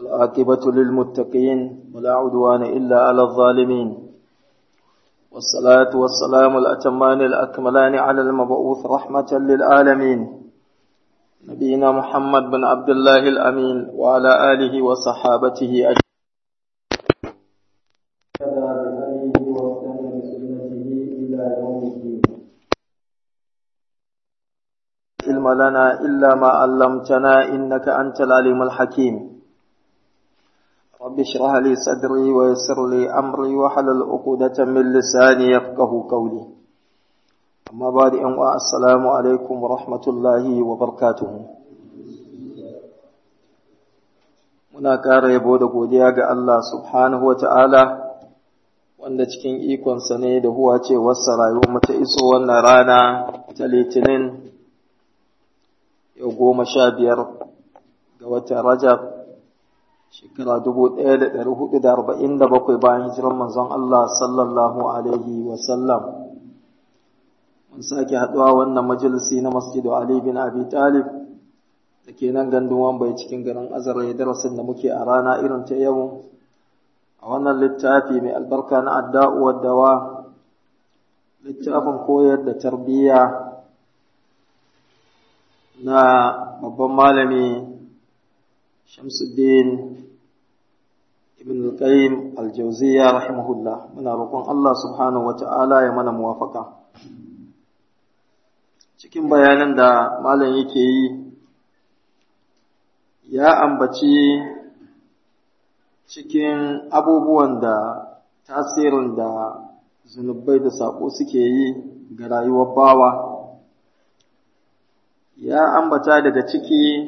والعاقبة للمتقين ولا عدوان إلا على الظالمين والصلاة والسلام الأتمان الأكملان على المبعوث رحمة للعالمين نبينا محمد بن عبد الله الأمين وعلى آله وصحابته أجمعين علم لنا إلا ما علمتنا إنك أنت العليم الحكيم رب اشرح لي صدري ويسر لي أمري وحلل عقدة من لساني يفقه قولي أما بعد أن السلام عليكم ورحمة الله وبركاته muna ƙara yabo da godiya ga Allah subhanahu wa ta'ala wanda cikin ikonsa ne da huwa ce wasa rayuwar ta iso wannan rana ta litinin yau goma sha biyar ga watan Rajab shekara dubu ɗaya da ɗari hudu da arba'in da bakwai bayan hijiran manzon Allah sallallahu alaihi wasallam. Mun sake haɗuwa wannan majalisi na masjidu Ali bin Abi Talib da ke nan gandun wambai cikin garin Azara ya darasin da muke a rana irin ta yau a wannan littafi mai albarka na adda'uwar dawa littafin koyar da tarbiyya na babban malami Shamsuddin Ibn al-Qayyim al-Jawziyya rahimahullah muna roƙon Allah subhanahu wata'ala ya mana muwafaka cikin bayanan da malam yake yi ya ambaci cikin abubuwan da tasirin da zunubai da saƙo suke yi ga rayuwar bawa ya ambata daga ciki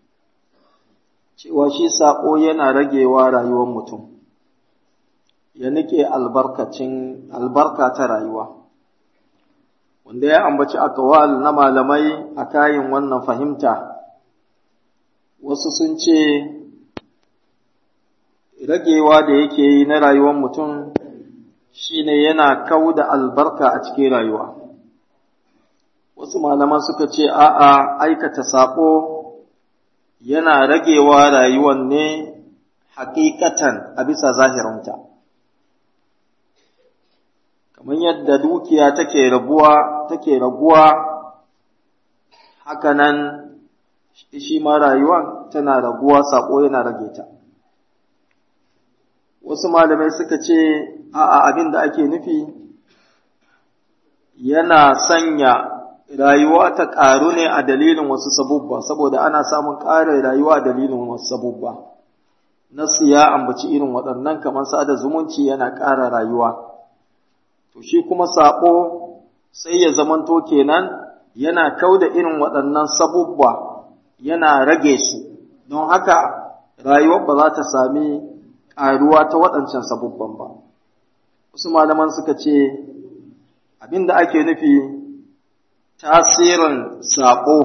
cewa shi saƙo yana ragewa rayuwar mutum ya nike albarkacin albarka ta rayuwa wanda ya ambaci akawal na malamai a kayan wannan fahimta wasu sun ce ragewa da yake yi na rayuwar mutum shine yana kau da albarka a cikin rayuwa wasu malaman suka ce a'a aikata saƙo yana ragewa rayuwar ne hakikatan a bisa zahirinta kamar yadda dukiya take rabuwa take raguwa hakanan shi ma rayuwa tana raguwa saƙo yana rage ta wasu malamai suka ce a'a abin da ake nufi yana sanya rayuwa ta ƙaru ne a dalilin wasu sabubba saboda ana samun ƙarin rayuwa a dalilin wasu sabubba nasu ya ambaci irin waɗannan kamar sada zumunci yana ƙara rayuwa to shi kuma saƙo sai ya zamanto kenan yana kau da irin waɗannan sabubba yana rage su don haka rayuwar ba za ta sami ƙaruwa ta waɗancan sabubban ba wasu malaman suka ce abin da ake nufi tasirin saƙo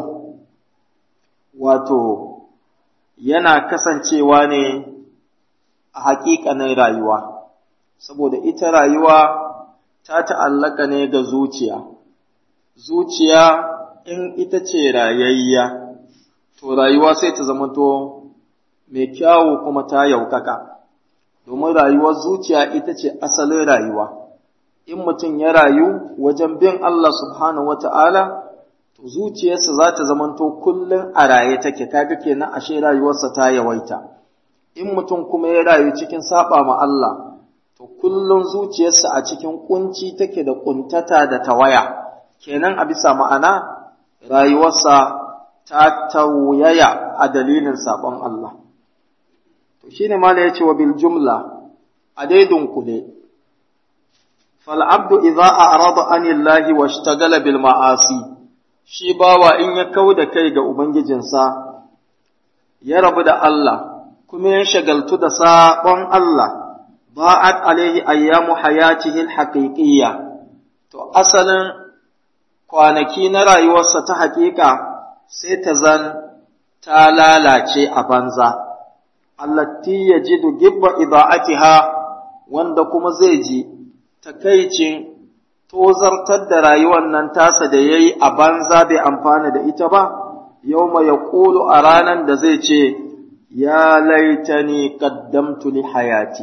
wato yana kasancewa ne a haƙiƙanin rayuwa saboda ita rayuwa ta ta'allaka ne ga zuciya zuciya in ita ce rayayya to rayuwa sai ta zamanto mai kyawu kuma ta yaukaka domin rayuwar zuciya ita ce asalin rayuwa in mutum ya rayu wajen bin Allah subhanahu wa ta'ala, to zuciyarsa za ta zamanto kullum a raye take, kaga kenan ashe rayuwarsa ta yawaita. In mutum kuma ya rayu cikin saba ma Allah, to kullum zuciyarsa a cikin kunci take da kuntata da tawaya, kenan a bisa ma'ana rayuwarsa ta tauyaya a dalilin sabon Allah. To shi ne mala ya ce wa bil jumla, a dai dunkule. fal'abdu iza a arada anillahi wa shtagala bil ma'asi, shi bawa in ya kau da kai ga Ubangijinsa, ya rabu da Allah, kuma ya shagaltu da saƙon Allah, ba'ad alaihi ayyamu hayatihil haƙiƙiyya, to asalin kwanaki na rayuwarsa ta haƙiƙa sai ta zan ta lalace a banza, allatti ya ji gibba ida'atiha wanda kuma zai ji takaicin tozartar da rayuwar nan tasa da ya yi a banza bai amfana da ita ba, yau ma ya ƙulu a ranar da zai ce, ya laitani qaddamtu li hayati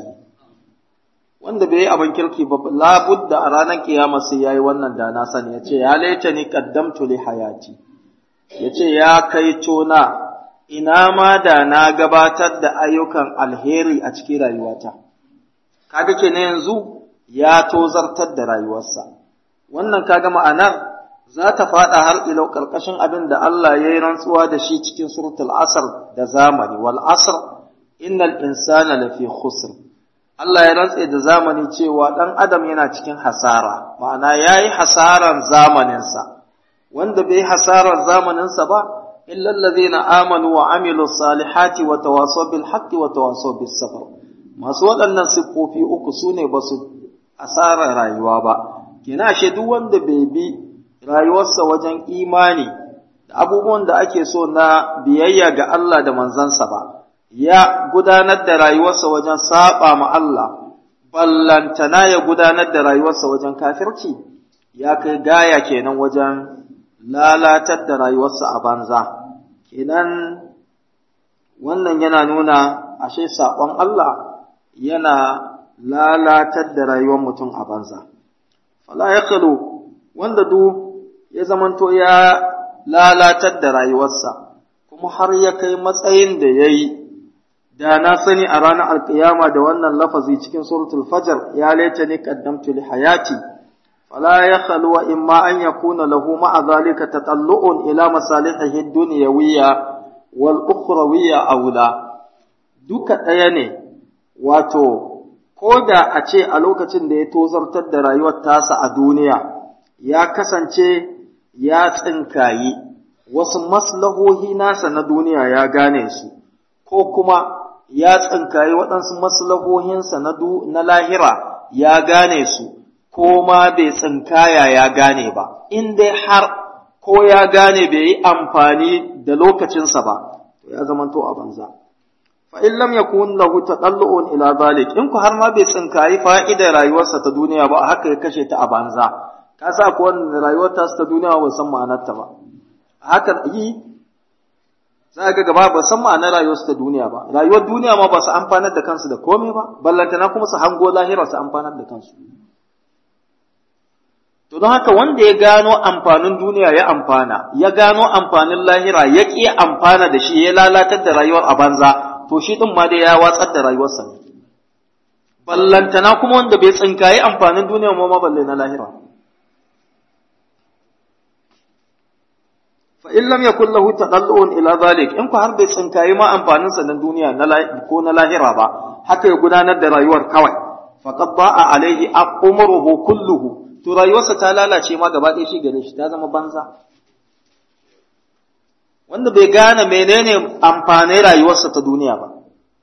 wanda bai yi abin kirki ba labudda a ranar kiyama sai yayi wannan da na sani yace ya laitani qaddamtu li hayati yace ya kai tona ina ma da na gabatar da ayyukan alheri a cikin rayuwata kaga kenan yanzu ya tozartar da rayuwarsa wannan kaga ma'anar za ta faɗa har ilo ƙarƙashin abin da Allah ya yi rantsuwa da shi cikin suratul asr da zamani wal asr innal insana lafi khusr Allah ya rantse da zamani cewa ɗan adam yana cikin hasara ma'ana ya yi hasaran zamaninsa wanda bai hasaran zamaninsa ba illa allazina amanu wa amilu salihati wa tawasaw bil haqqi wa tawasaw bis sabr masu waɗannan siffofi uku sune ba su asarar rayuwa ba kina ashe duk wanda bai bi rayuwarsa wajen imani da abubuwan da ake so na biyayya ga Allah da manzansa ba ya gudanar da rayuwarsa wajen saba ma Allah ballantana ya gudanar da rayuwarsa wajen kafirci ya kai gaya kenan wajen lalatar da rayuwarsa a banza kenan wannan yana nuna ashe saƙon Allah yana lalatar da rayuwar mutum a banza fala ya wanda du ya zamanto ya lalatar da rayuwarsa kuma har ya kai matsayin da ya yi da na sani a ranar alkiyama da wannan lafazi cikin suratul fajar ya laita ni qaddamtu li hayati fala ya khalu wa imma an yakuna lahu ma'a zalika tatallu'un ila masalihihi dunyawiyya wal ukhrawiyya aula duka ɗaya ne wato ko da a ce a lokacin da ya tozartar da rayuwar tasa a duniya ya kasance ya tsinkayi wasu maslahohi nasa na duniya ya gane su ko kuma ya tsinkayi waɗansu maslahohinsa na lahira ya gane su ko ma bai tsinkaya ya gane ba in dai har ko ya gane bai yi amfani da lokacinsa ba to ya zamanto a banza fa in lam yakun lahu tadallu'un ila zalik in ku har ma bai tsinkayi fa'idar rayuwarsa ta duniya ba haka ya kashe ta a banza ka sa ku wannan rayuwar ta ta duniya ba san ma'anarta ba haka yi za ga gaba ba san ma'anar rayuwarsu ta duniya ba rayuwar duniya ma ba su amfanar da kansu da komai ba ballantana kuma su hango lahira su amfanar da kansu to don haka wanda ya gano amfanin duniya ya amfana ya gano amfanin lahira ya ƙi amfana da shi ya lalatar da rayuwar a banza to shi din ma dai ya watsar da rayuwarsa ne ballantana kuma wanda bai tsinkayi amfanin duniya ma ma balle na lahira fa in lam yakul lahu tadallu'un ila zalik in ku har bai tsinkayi ma amfanin sa na duniya na ko na lahira ba haka ya gudanar da rayuwar kawai faqad ba'a alaihi umruhu kulluhu to rayuwarsa ta lalace ma gaba ɗaya shi gare shi ta zama banza wanda bai gane menene amfanin rayuwarsa ta duniya ba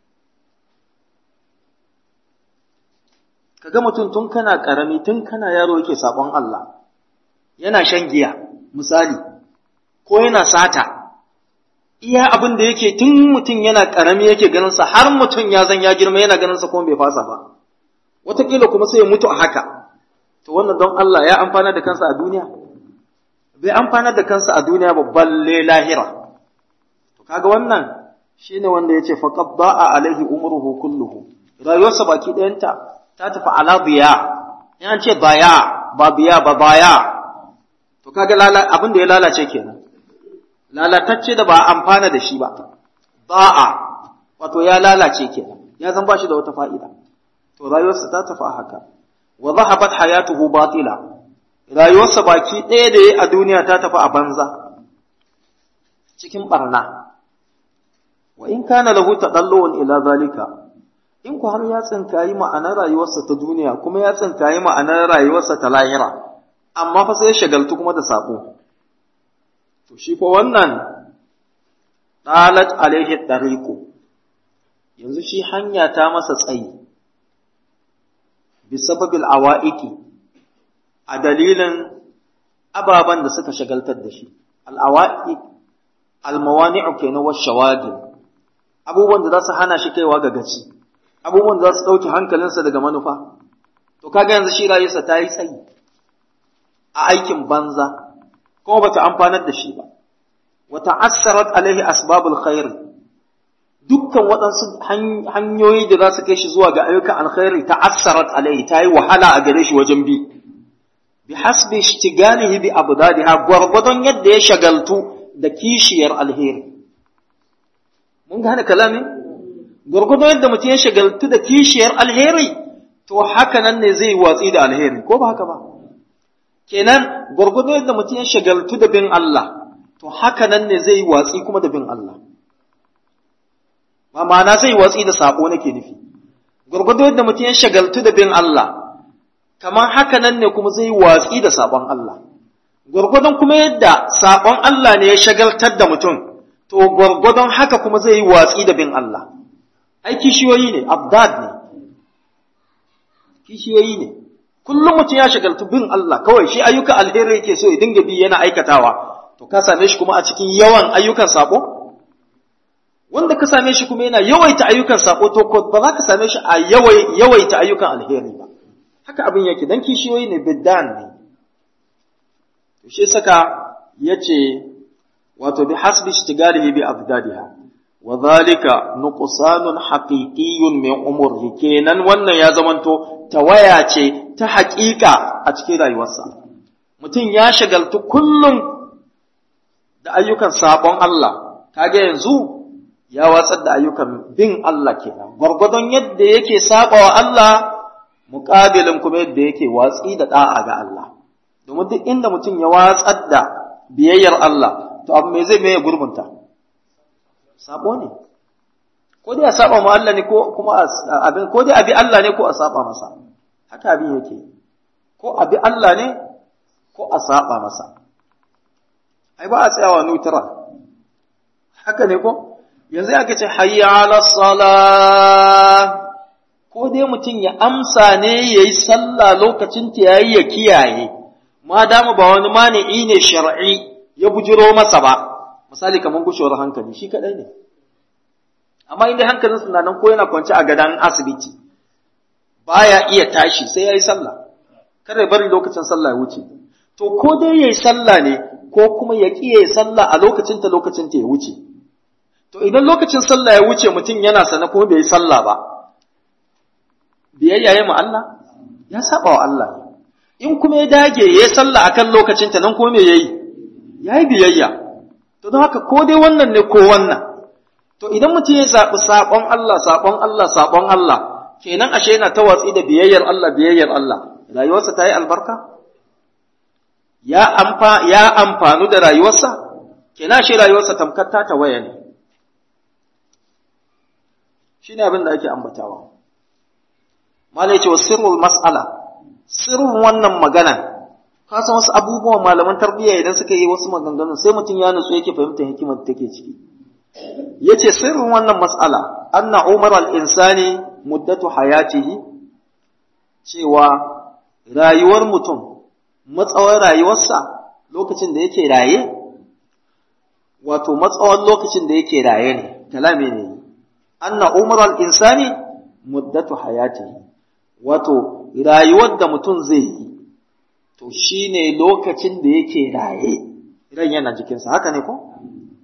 kaga mutum tun kana karami tun kana yaro yake sabon Allah yana shan giya misali ko yana sata iya abin da yake tun mutum yana karami yake ganin sa har mutum ya zan ya girma yana ganin sa kuma bai fasa ba wataƙila kuma sai ya mutu a haka to wannan don Allah ya amfana da kansa a duniya bai amfana da kansa a duniya ba balle lahira to kaga wannan shine wanda yace faqad da'a alaihi umruhu kulluhu rayuwarsa baki ɗayanta ta tafi ala biya in an ce baya ba biya ba baya to kaga lala abin da ya lalace kenan lalatacce da ba amfana da shi ba da'a wato ya lalace kenan ya zan ba shi da wata fa'ida to rayuwarsa ta tafi haka wa zahabat hayatuhu batila rayuwarsa baki ɗaya da ya a duniya ta tafi a banza cikin barna wa in kana lahu tadallun ila zalika in ku har ya tsinkayi ma'anar rayuwarsa ta duniya kuma ya tsinkayi ma'anar rayuwarsa ta lahira amma fa sai ya shagaltu kuma da sako to shi ko wannan talat alaihi tariqu yanzu shi hanya ta masa tsayi bisababil awa'iki a dalilin ababen da suka shagaltar da shi al'awa'iq almawani'u kenan wa shawagil abubuwan da za su hana shi kaiwa ga gaci abubuwan da za su ɗauki hankalinsa daga manufa to kaga yanzu shi rayuwarsa ta yi tsayi a aikin banza kuma bata amfanar da shi ba wa ta'assarat alaihi asbabul khair dukkan waɗansu hanyoyi da za su kai shi zuwa ga ayyukan alkhairi ta assarat alaihi ta yi wahala a gare shi wajen bi bi hasbi ishtiganihi bi abdadiha gwargwadon yadda ya shagaltu da kishiyar alheri mun gane kalamin gwargwadon yadda mutum ya shagaltu da kishiyar alheri to haka nan ne zai watsi da alheri ko ba haka ba kenan gwargwadon yadda mutum ya shagaltu da bin Allah to haka nan ne zai watsi kuma da bin Allah ba ma'ana zai watsi da sako nake nufi gwargwadon yadda mutum ya shagaltu da bin Allah kamar haka nan ne kuma zai watsi da sabon Allah gwargwadon kuma yadda sabon Allah ne ya shagaltar da mutum to gwargwadon haka kuma zai yi watsi da bin Allah ai kishiyoyi ne abdad ne kishiyoyi ne kullum mutum ya shagaltu bin Allah kawai shi ayyuka alheri yake so ya dinga bi yana aikatawa to ka same shi kuma a cikin yawan ayyukan sako wanda ka same shi kuma yana yawaita ayyukan sako to ko ba za ka same shi a yawai yawaita ayyukan alheri ba haka abin yake dan kishiyoyi ne biddan ne to shi saka yace wato bi hasbi ishtigalihi bi abdadiha wa dhalika nuqsanun haqiqiyyun min umrihi kenan wannan ya zamanto tawaya ce ta haƙiƙa a cikin rayuwarsa mutum ya shagaltu kullum da ayyukan sabon Allah kaga yanzu ya watsar da ayyukan bin Allah kenan gwargwadon yadda yake saba wa Allah muƙabilin kuma yadda yake watsi da da'a ga Allah domin duk inda mutum ya watsar da biyayyar Allah to abu me zai maye gurbinta sabo ne ko dai a saba ma Allah ne ko kuma abin ko dai abi Allah ne ko a saba masa haka abin yake ko abi Allah ne ko a saba masa ai ba a tsayawa neutral haka ne ko yanzu aka ce hayya ala salah ko dai mutum ya amsa ne yayi sallah lokacin ta yayi ya kiyaye ma dama ba wani mani'i ne shar'i ya bujiro masa ba misali kamar gushewar hankali shi kadai ne amma inda hankalin na nan ko yana kwance a gadan asibiti baya iya tashi sai yayi sallah kada ya bari lokacin sallah ya wuce to ko dai yayi sallah ne ko kuma ya kiyaye sallah a lokacin ta lokacin ta ya wuce to idan lokacin sallah ya wuce mutum yana sana kuma bai yi sallah ba biyayya ya ma Allah ya saba wa Allah in kuma ya dage ya sallah akan lokacin ta nan kuma me yayi yayi biyayya to don haka ko dai wannan ne ko wannan to idan mutum ya zaɓi saɓon Allah saɓon Allah saɓon Allah kenan ashe yana ta watsi da biyayyar Allah biyayyar Allah rayuwarsa ta yi albarka ya amfa ya amfanu da rayuwarsa kenan ashe rayuwarsa tamkar ta ta waya ne shine abin da ake ambatawa malai ce wa sirrul mas'ala sirrin wannan magana ka san wasu abubuwan malaman tarbiyya idan suka yi wasu maganganun sai mutum ya nutsu yake fahimtar hikimar da take ciki yace sirrin wannan mas'ala anna umar al-insani muddatu hayatihi cewa rayuwar mutum matsawar rayuwarsa lokacin da yake raye wato matsawar lokacin da yake raye ne kalame ne anna umar al-insani muddatu hayatihi wato rayuwar da mutum zai yi to shine lokacin da yake raye ran yana jikinsa haka ne ko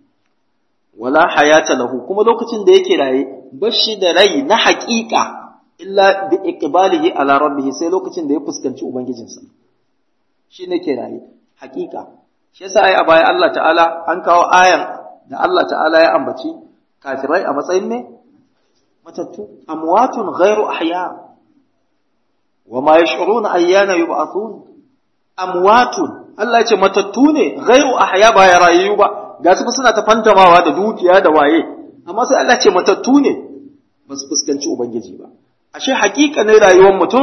wala hayata lahu kuma lokacin da yake raye bashi da rai na haƙiƙa illa bi iqbalihi ala rabbih sai lokacin da ya fuskanci ubangijinsa shine ke raye haƙiƙa shi yasa ai a baya Allah ta'ala an kawo ayan da Allah ta'ala ya ambaci kafirai a matsayin ne matattu amwatun ghairu ahya wa ma yash'uruna ayyana yub'athun amwatun Allah ya ce matattu ne ghairu ahya ba ya rayu ba ga su suna ta fantamawa da dukiya da waye amma sai Allah ce matattu ne ba su fuskanci ubangiji ba ashe ne rayuwar mutum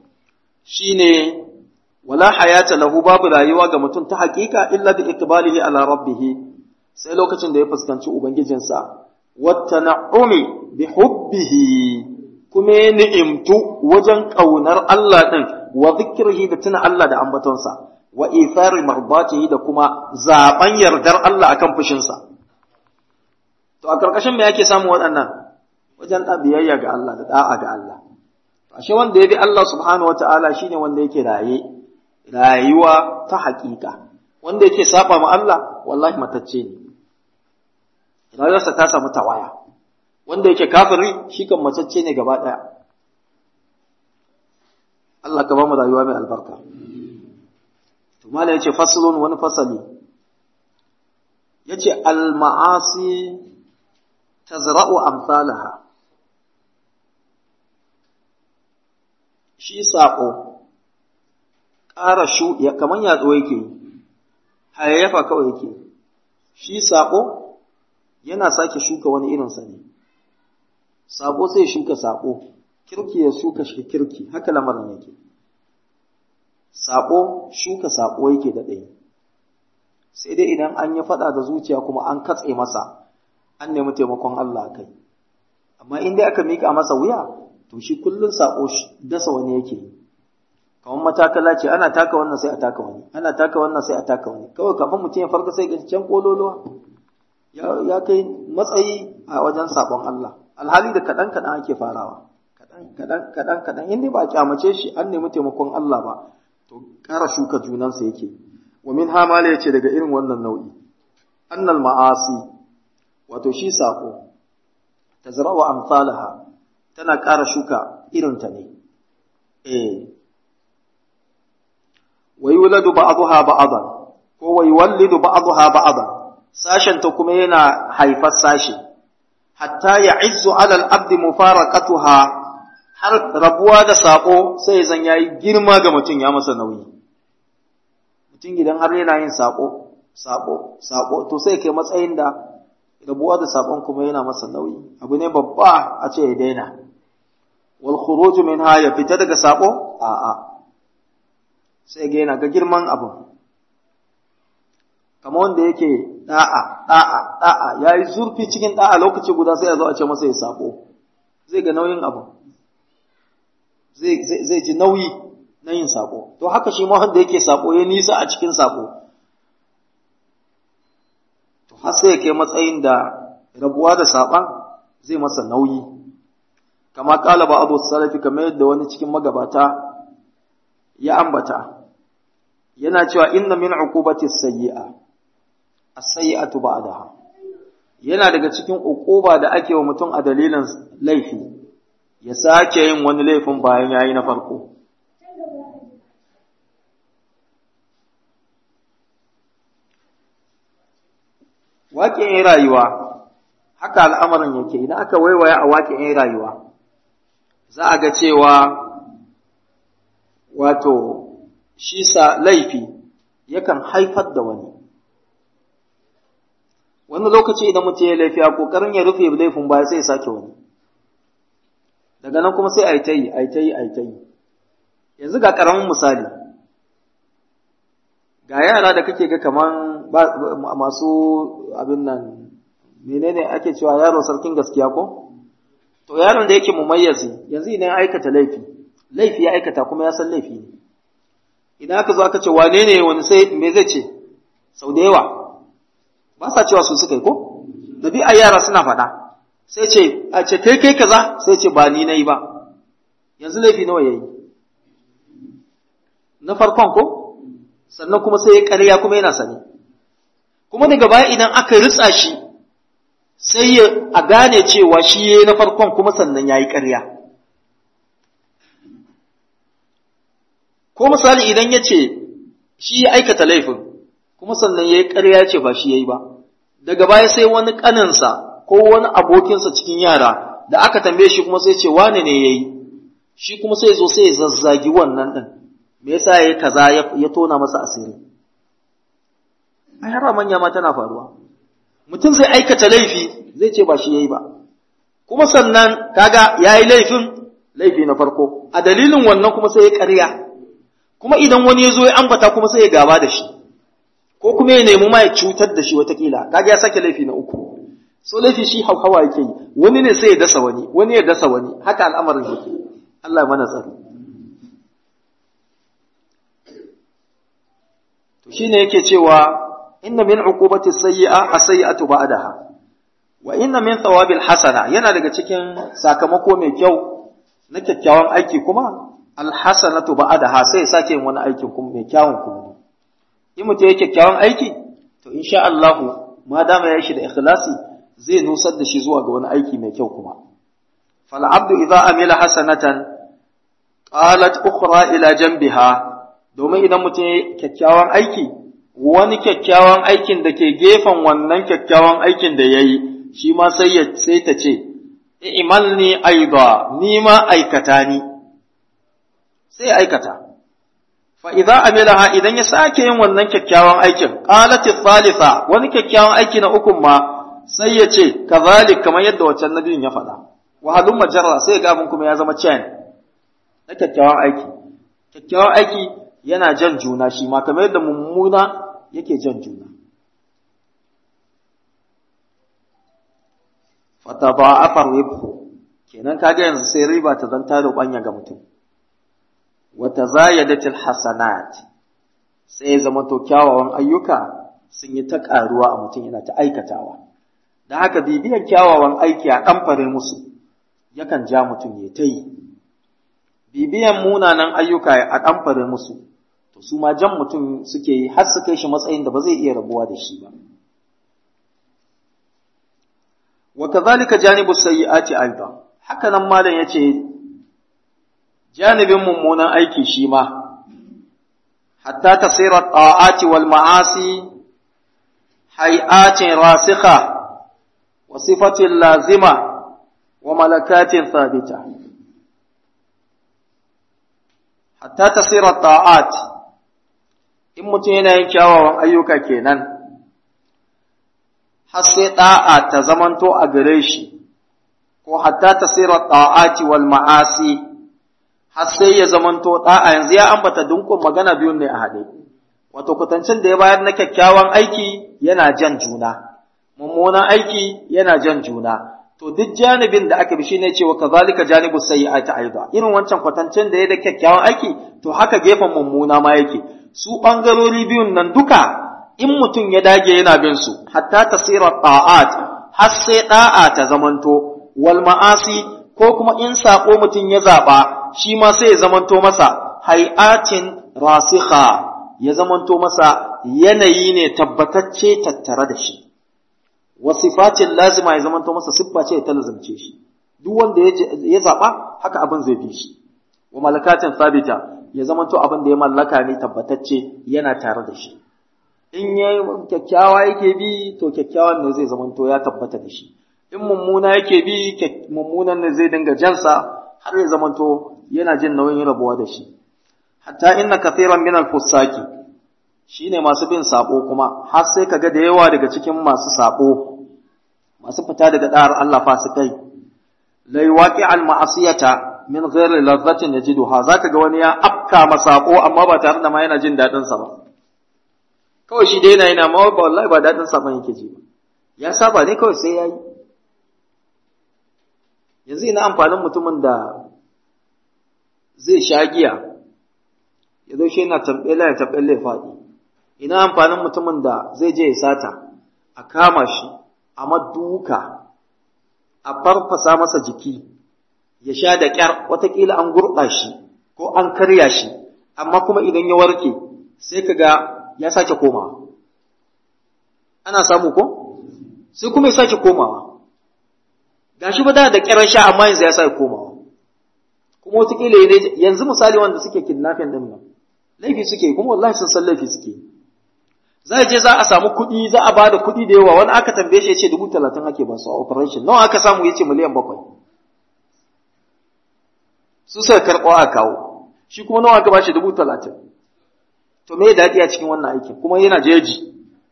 shine wala hayata lahu babu rayuwa ga mutum ta haƙiƙa illa bi iqbalihi ala rabbih sai lokacin da ya fuskanci ubangijinsa wata na'umi bi hubbihi kuma ya ni'imtu wajen ƙaunar Allah ɗin wa zikirhi da tuna Allah da ambatonsa wa ithari marbatihi da kuma zaben yardar Allah akan fushinsa to a karkashin me yake samu waɗannan wajen da biyayya ga Allah da da'a ga Allah ashe wanda ya bi Allah subhanahu wataala shine wanda yake raye rayuwa ta haƙiƙa wanda yake saba ma Allah wallahi matacce ne rayuwarsa ta samu tawaya wanda yake kafiri shi kan macacce ne gaba ɗaya Allah ka ba mu rayuwa mai albarka to mala yace faslun wani fasali yace al ma'asi tazra'u amsalaha shi sako ƙara shu ya kaman yatsu yake hayayyafa kawai yake shi sako yana sake shuka wani irin sa ne sako sai shuka sako kirki ya shuka shi kirki haka lamarin yake sako shuka sako yake da ɗaya sai dai idan an yi faɗa da zuciya kuma an katse masa an nemi taimakon Allah kai amma in dai aka mika masa wuya to shi kullun sako dasa wani yake kamar matakala ce ana taka wannan sai a taka wani ana taka wannan sai a taka wani kawai kafin mutum ya farka sai ga can kololuwa ya kai matsayi a wajen sabon Allah alhali da kaɗan kaɗan ake farawa kaɗan kaɗan kaɗan in dai ba a kyamace shi an nemi taimakon Allah ba to ƙara shuka junansa yake wa min hamala yace daga irin wannan nau'i annal ma'asi wato shi sako tazra'u amsalaha tana ƙara shuka irinta ne eh wa yuladu ba'daha ba'dan ko wa yuwallidu ba'daha ba'dan sashen ta kuma yana haifar sashi hatta ya'izzu 'ala al-abd mufaraqatuha har rabuwa da sako sai zan yayi girma ga mutum ya masa nauyi mutum idan har yana yin sako sako sako to sai kai matsayin da rabuwa da sakon kuma yana masa nauyi abu ne babba a ce ya daina wal khuruj minha ya fita daga sako a a sai ga yana ga girman abu kamar wanda yake da'a da'a da'a yayi zurfi cikin da'a lokaci guda sai ya zo a ce masa ya sako zai ga nauyin abu zai zai ji nauyi na yin sako to haka shi ma wanda yake sako ya nisa a cikin sako to har sai ya kai matsayin da rabuwa da saban zai masa nauyi kama kala ba abu salafi kamar yadda wani cikin magabata ya ambata yana cewa inna min uqubati sayyi'a as-sayyi'atu ba'daha yana daga cikin uquba da ake wa mutum a dalilin laifi ya sake yin wani laifin bayan yayi na farko waƙin rayuwa haka al'amarin yake idan aka waiwaya a waƙin rayuwa za a ga cewa wato shi sa laifi yakan haifar da wani wani lokaci idan mutum ya laifi a ƙoƙarin ya rufe laifin baya sai ya sake wani daga nan kuma sai a yi ta yi a yi ta yi a yi ta yi yanzu ga ƙaramin misali ga yara da kake ga kaman masu abin nan menene ake cewa yaro sarkin gaskiya ko to yaron da yake mumayyazi yanzu idan ya aikata laifi laifi ya aikata kuma ya san laifi ne idan aka zo aka ce wane ne wani sai me zai ce sau da yawa ba sa cewa su suka yi ko dabi'a yara suna faɗa sai ce a ce kai kai kaza sai ce ba ni na yi ba yanzu laifi nawa yayi na farkon ko sannan kuma sai ya ƙarya kuma yana sani kuma daga baya idan aka ritsa shi sai ya a gane cewa shi ya na farkon kuma sannan ya yi ƙarya ko misali idan ya ce shi ya aikata laifin kuma sannan ya yi ƙarya ce ba shi ya yi ba daga baya sai wani ƙaninsa ko wani abokinsa cikin yara da aka tambaye shi kuma sai ce wane ne ya yi shi kuma sai zo sai ya zazzagi wannan ɗin me yasa ya yi kaza ya tona masa asiri ai har manya ma tana faruwa mutum zai aikata laifi zai ce ba shi yayi ba kuma sannan kaga yayi laifin laifi na farko a dalilin wannan kuma sai ya ƙarya kuma idan wani ya zo ya ambata kuma sai ya gaba da shi ko kuma ya nemi ma ya cutar da shi watakila kaga ya sake laifi na uku so laifi shi hauhawa yake yi wani ne sai ya dasa wani wani ya dasa wani haka al'amarin yake Allah mana tsari to shine yake cewa inna min uqubati sayyi'a as-sayyi'atu ba'daha wa inna min thawabil hasana yana daga cikin sakamako mai kyau na kyakkyawan aiki kuma alhasanatu ba'daha sai sake wani aikin kuma mai kyawun kuma in mutum yake kyakkyawan aiki to insha Allah ma dama ya shi da ikhlasi zai nusar da shi zuwa ga wani aiki mai kyau kuma fal abdu idza amila hasanatan qalat ukhra ila janbiha domin idan mutum ya kyakkyawan aiki wani kyakkyawan aikin da ke gefen wannan kyakkyawan aikin da yayi shi ma sai ya sai ta ce i'malni aida ni ma aikata ni sai aikata fa idza amilaha idan ya sake yin wannan kyakkyawan aikin qalat thalitha wani kyakkyawan aiki na ukun ma sai ya ce kazalik kamar yadda wancan nabiyin ya faɗa wa halum majarra sai ga abin kuma ya zama chain na kyakkyawan aiki kyakkyawan aiki yana jan juna shi ma kamar yadda mummuna yake jan juna fatadha'afa ribhu kenan kaga yanzu sai riba ta zanta da kwanya ga mutum wa tazayadatil hasanat sai ya zama to kyawawan ayyuka sun yi ta karuwa a mutum yana ta aikatawa da haka bibiyan kyawawan aiki a ɗanfare musu yakan ja mutum ya ta yi bibiyan munanan ayyuka a ɗanfare musu to su ma jan mutum suke yi har su kai shi matsayin da ba zai iya rabuwa da shi ba wa kadhalika janibu sayyi'ati aidan haka nan malam yace janibin mummunan aiki shi ma hatta tasira ta'ati wal ma'asi hay'atin rasikha wa sifatin lazima wa malakatin thabita hatta tasira ta'at in mutum yana yin kyawawan ayyuka kenan har sai da'a ta zamanto a gare shi ko hatta tasira ta'ati wal ma'asi har sai ya zamanto da'a yanzu ya ambata dunkun magana biyun ne a haɗe wato kwatancin da ya bayar na kyakkyawan aiki yana jan juna mummunan aiki yana jan juna to duk janibin da aka bi shine cewa kazalika janibu sayyi'ati aida irin wancan kwatancin da ya da kyakkyawan aiki to haka gefen mummuna ma yake su bangarori biyun nan duka in mutum ya dage yana bin su hatta tasira ta'at har sai da'a ta zamanto wal ma'asi ko kuma in sako mutum ya zaba shi ma sai ya zamanto masa hay'atin rasikha ya zamanto masa yanayi ne tabbatacce tattare da shi wasifatin lazima ya zamanto masa siffa ce ta lazimce shi duk wanda ya zaba haka abin zai bi shi wa malakatin sabita ya zamanto abin da ya mallaka ne tabbatacce yana tare da shi in ya kyakkyawa yake bi to kyakkyawan ne zai zamanto ya tabbata da shi in mummuna yake bi mummunan ne zai dinga jansa har ya zamanto yana jin nauyin rabuwa da shi hatta inna kathiran min al-fusaki shine masu bin sabo kuma har sai kaga da yawa daga cikin masu sabo masu fita daga da'ar Allah fasikai lai waqi al-ma'asiyata min ghairi ladhatin yajiduha zaka ga wani ya afka masako amma ba tare da ma yana jin dadin sa ba kawai shi dai yana yana ma ba wallahi ba dadin sa ban yake ji ba ya saba ne kawai sai yayi yanzu ina amfanin mutumin da zai sha giya ya zo shi yana tambela ya tambela ya faɗi ina amfanin mutumin da zai je ya sata a kama shi a maduka a farfasa masa jiki ya sha da ƙyar watakila an gurɗa shi ko an karya shi amma kuma idan ya warke sai ka ga ya sake komawa ana samu ko sai kuma ya sake komawa gashi ba da da ƙyar sha amma yanzu ya sake komawa kuma watakila yanzu misali wanda suke kidnapping din nan laifi suke kuma wallahi sun san laifi suke za a je za a samu kuɗi za a ba da kuɗi da yawa wani aka tambaye shi ya ce dubu talatin ake ba su a operation nawa aka samu ya ce miliyan bakwai su suka karɓo a kawo shi kuma nawa aka ba shi dubu talatin to me daɗi a cikin wannan aikin kuma yana jeji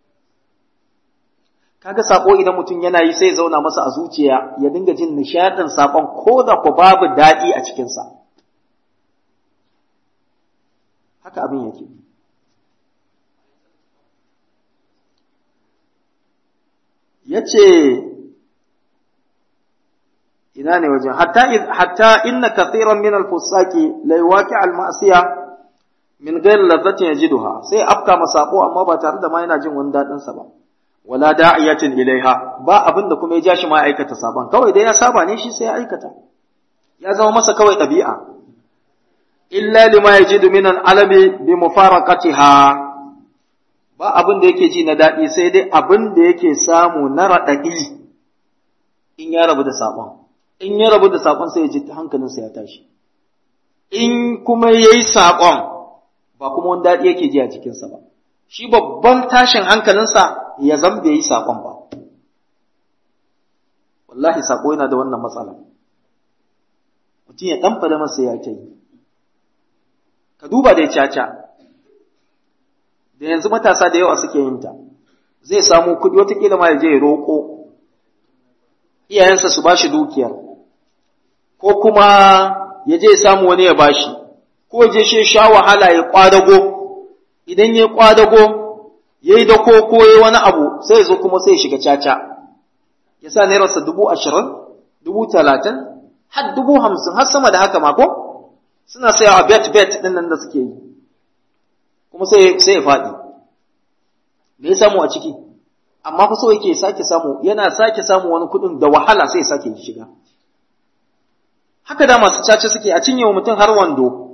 kaga sako idan mutum yana yi sai zauna masa a zuciya ya dinga jin nishaɗin sakon ko da ku babu daɗi a cikinsa haka abin yake ya ce ina ne wajen hatta inna kathiran min al-fusaki la yuwaqi al-ma'siya min ghayr ladhatin yajiduha sai afka masako amma ba tare da ma yana jin wani dadin sa ba wala da'iyatin ilaiha ba abin da kuma ya ja shi ma aikata saban kawai dai ya saba ne shi sai ya aikata ya zama masa kawai ɗabi'a illa lima yajidu min al-alami bi mufaraqatiha ba abin da yake ji na daɗi sai dai abin da yake samu na raɗaɗi in ya rabu da saƙon in ya rabu da saƙon sai ya ji hankalinsa ya tashi in kuma ya yi saƙon ba kuma wani daɗi yake ji a jikinsa ba shi babban tashin hankalinsa ya zan bai yi saƙon ba wallahi saƙo yana da wannan matsala mutum ya ɗan fada masa ya ta yi ka duba da ya caca da yanzu matasa da yawa suke yin ta zai samu kuɗi watakila ma ya je ya roƙo iyayensa su ba shi dukiyar ko kuma ya je ya samu wani ya bashi ko je shi sha wahala ya kwadago idan ya kwadago ya yi dako ko ya wani abu sai ya zo kuma sai ya shiga caca ya sa nairarsa dubu ashirin dubu talatin har dubu hamsin har sama da haka mako suna saya a bet bet ɗin nan da suke yi kuma sai ya faɗi me ya samu a ciki amma fa so yake sake samu yana sake samu wani kuɗin da wahala sai ya sake shiga haka da masu caca suke a cinye wa mutum har wando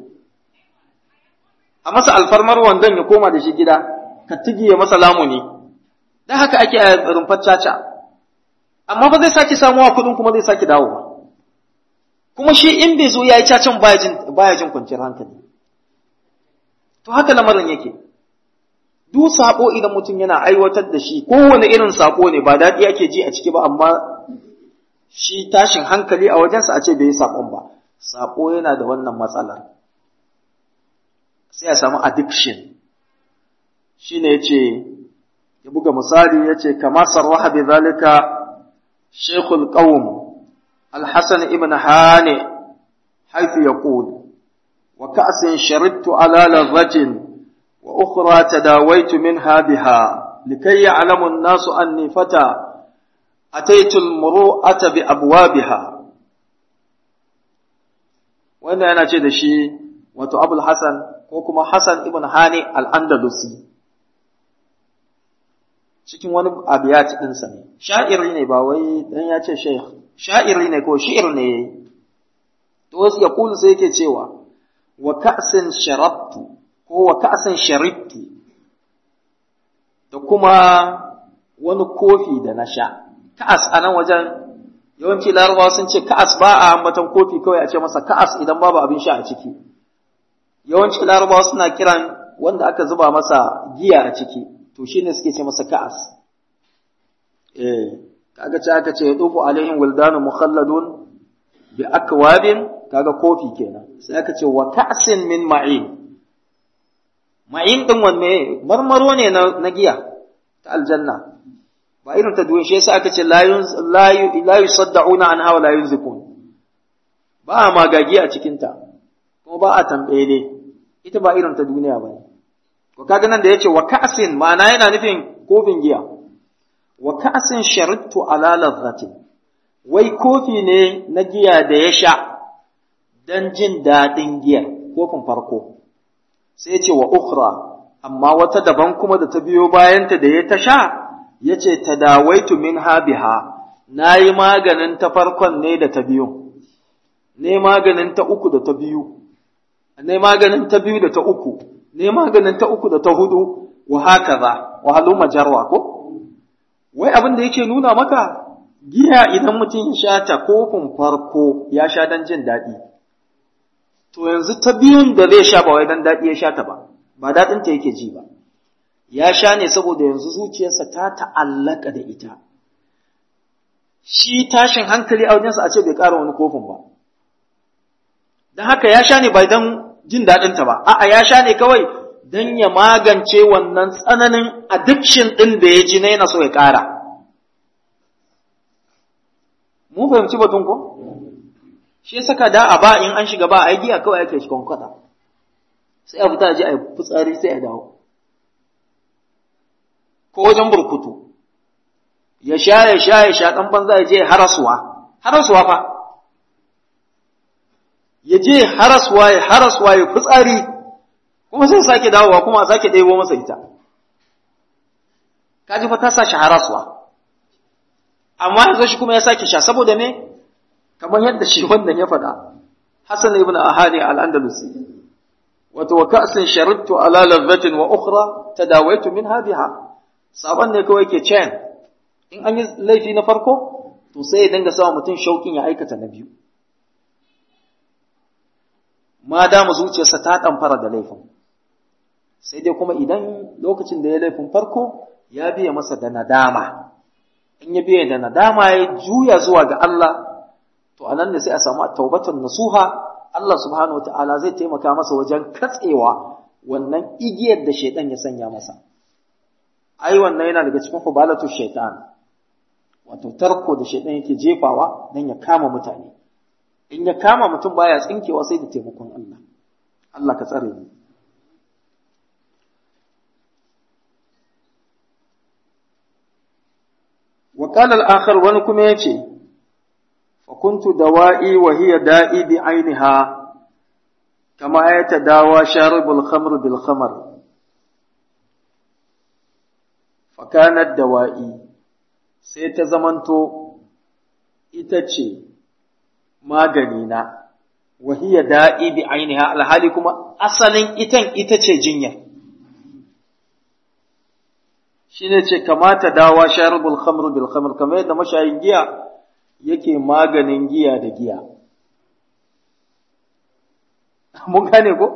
a masa alfarmar wandon ya koma da shi gida ka tigiye masa lamuni dan haka ake a rumfar caca amma ba zai sake samuwa kuɗin kuma zai sake dawowa kuma shi in bai zo ya yi cacan baya jin kwanciyar hankali to haka lamarin yake duk sako idan mutum yana aiwatar da shi kowane irin sako ne ba daɗi ake ji a ciki ba amma shi tashin hankali a wajensa a ce bai yi saƙon ba saƙo yana da wannan matsala sai a samu addiction shi ne ya ce ya buga misali ya ce kama sarraha bi zalika shekul ƙawun alhassan ibn hane haifu ya wa ka'asin sharittu ala lazzatin wa ukhra tadawaitu minha biha likai ya'lamu an-nasu anni fata أتيت المروءة بأبوابها wanda yana ce da shi wato abul hasan ko kuma hasan ibn hani al-andalusi cikin wani abiyat ɗinsa ne sha'iri ne ba wai dan ya ce shaykh sha'iri ne ko shi'ir ne to wasu ya kulu sai yake cewa wa ka'sin sharabtu ko wa ka'sin sharibtu da kuma wani kofi da na sha ka'as a nan wajen yawanci larabawa sun ce ka'as ba a ambaton kofi kawai a ce masa ka'as idan babu abin sha a ciki yawanci larabawa suna kiran wanda aka zuba masa giya a ciki to shine suke ce masa ka'as eh kaga ce aka ce yadufu alaihim wildanu mukhalladun bi akwabin kaga kofi kenan sai aka ce wa ka'sin min ma'in ma'in din wanne marmaro ne na giya ta aljanna ba irin ta duwan shi yasa aka ce la yusaddauna anha wa la yunzifun ba a magagi a cikin ta kuma ba a tambele ita ba irin ta duniya ba ne ko kaga nan da yace wa ka'sin ma'ana yana nufin kofin giya wa ka'sin sharittu ala ladhati wai kofi ne na giya da ya sha dan jin daɗin giyar kofin farko sai ya ce wa ukhra amma wata daban kuma da ta biyo bayanta da ya ta sha ya ce ta dawaitu min habiha na yi maganin ta farkon ne da ta biyu ne maganin ta uku da ta biyu ne maganin ta biyu da ta uku ne maganin ta uku da ta hudu wa haka za wa haluma jarwa ko wai abin da yake nuna maka giya idan mutum ya sha ta kofin farko ya sha don jin daɗi to yanzu ta biyun da zai sha ba wai don daɗi ya sha ta ba ba daɗinta yake ji ba ya sha ne saboda yanzu zuciyarsa ta ta'allaka da ita shi tashin hankali a wajensa a ce bai ƙara wani kofin ba don haka ya sha ne ba don jin daɗinta ba a'a ya sha ne kawai don ya magance wannan tsananin addiction ɗin da ya ji na yana so ya ƙara mun fahimci batun ko shi ya saka da a ba in an shiga ba a yi giya kawai ake shi kwankwada sai a fita a je a yi fitsari sai a dawo ko wajen burkutu ya sha ya sha ya sha ɗan banza ya je harasuwa harasuwa fa ya je harasuwa ya harasuwa ya fitsari kuma sai sake dawowa kuma a sake ɗebo masa ita kaji fa ta sa shi harasuwa amma yanzu shi kuma ya sake sha saboda me kamar yadda shi wannan ya faɗa Hassan ibn Ahadi al-Andalusi wato wa ka'sin sharittu ala ladhatin wa ukhra tadawaitu minha biha saban ne kawai ke chain in an yi laifi na farko to to sai ya dinga sawa mutum shauƙin ya aikata na biyu ma dama zuciyarsa ta ɗamfara da laifin sai dai kuma idan lokacin da ya laifin farko ya biya masa da nadama in ya biya da nadama ya juya zuwa ga Allah to anan ne sai a samu taubatun nasuha Allah subhanahu wataala zai taimaka masa wajen katsewa wannan igiyar da shaitan ya sanya masa ai wannan yana daga cikin hubalatu shaitan wato tarko da shaitan yake jefawa dan ya kama mutane in ya kama mutum baya tsinkewa sai da taimakon Allah Allah ka tsare mu وقال الآخر ونكم يتي فكنت دوائي وهي دائي بعينها كما يتداوى شارب الخمر بالخمر فكانت دوائي سيتزمنتو إتتشي maganina وهي دائي بعينها alhali kuma asalin itan ita ce jinya shine ce kamata dawa sharibul khamr bil khamr kamar yadda mashayin giya yake maganin giya da giya mun gane ko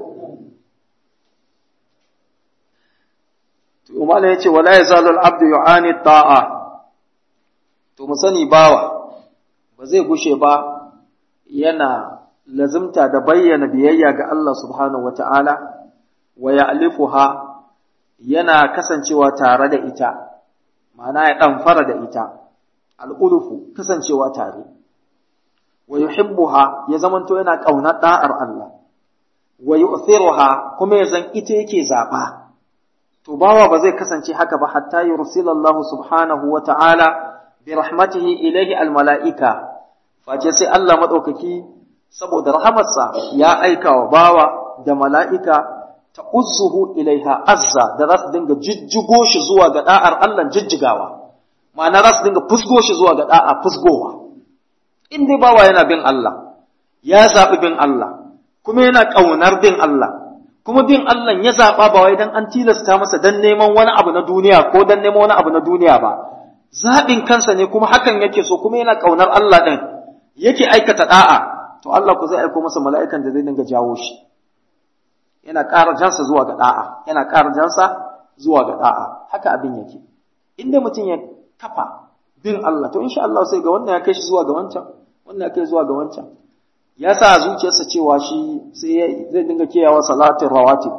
to umala yace wala yazalu al abdu yu'ani ta'a to mu sani bawa ba zai gushe ba yana lazimta da bayyana biyayya ga Allah subhanahu wata'ala wa ya'lifuha yana kasancewa tare da ita ma'ana ya ɗamfara da ita al'ulufu kasancewa tare wa yuhibbuha ya zamanto yana ƙaunar ɗa'ar Allah wa yu'thiruha kuma ya zan ita yake zaɓa to bawa ba zai kasance haka ba hatta yursilallahu subhanahu wa ta'ala bi rahmatihi ilayhi almala'ika face sai Allah maɗaukaki saboda rahamarsa ya aika wa bawa da mala'ika ta uzuhu ilaiha azza da za su dinga jijjigo shi zuwa ga da'ar Allah jijjigawa ma'ana za su dinga fusgo shi zuwa ga da'a fusgowa in dai bawa yana bin Allah ya zaɓi bin Allah kuma yana ƙaunar bin Allah kuma bin Allah ya zaɓa ba wai dan an tilasta masa dan neman wani abu na duniya ko dan neman wani abu na duniya ba zaɓin kansa ne kuma hakan yake so kuma yana ƙaunar Allah ɗin yake aikata da'a to Allah ku zai aiko masa mala'ikan da zai dinga jawo shi yana ƙara jansa zuwa ga ɗa'a yana ƙara jansa zuwa ga ɗa'a haka abin yake inda mutum ya kafa bin Allah to insha Allah sai ga wannan ya kai shi zuwa ga wancan wannan ya kai zuwa ga wancan ya sa a zuciyarsa cewa shi sai zai dinga kiyawa salatin rawatib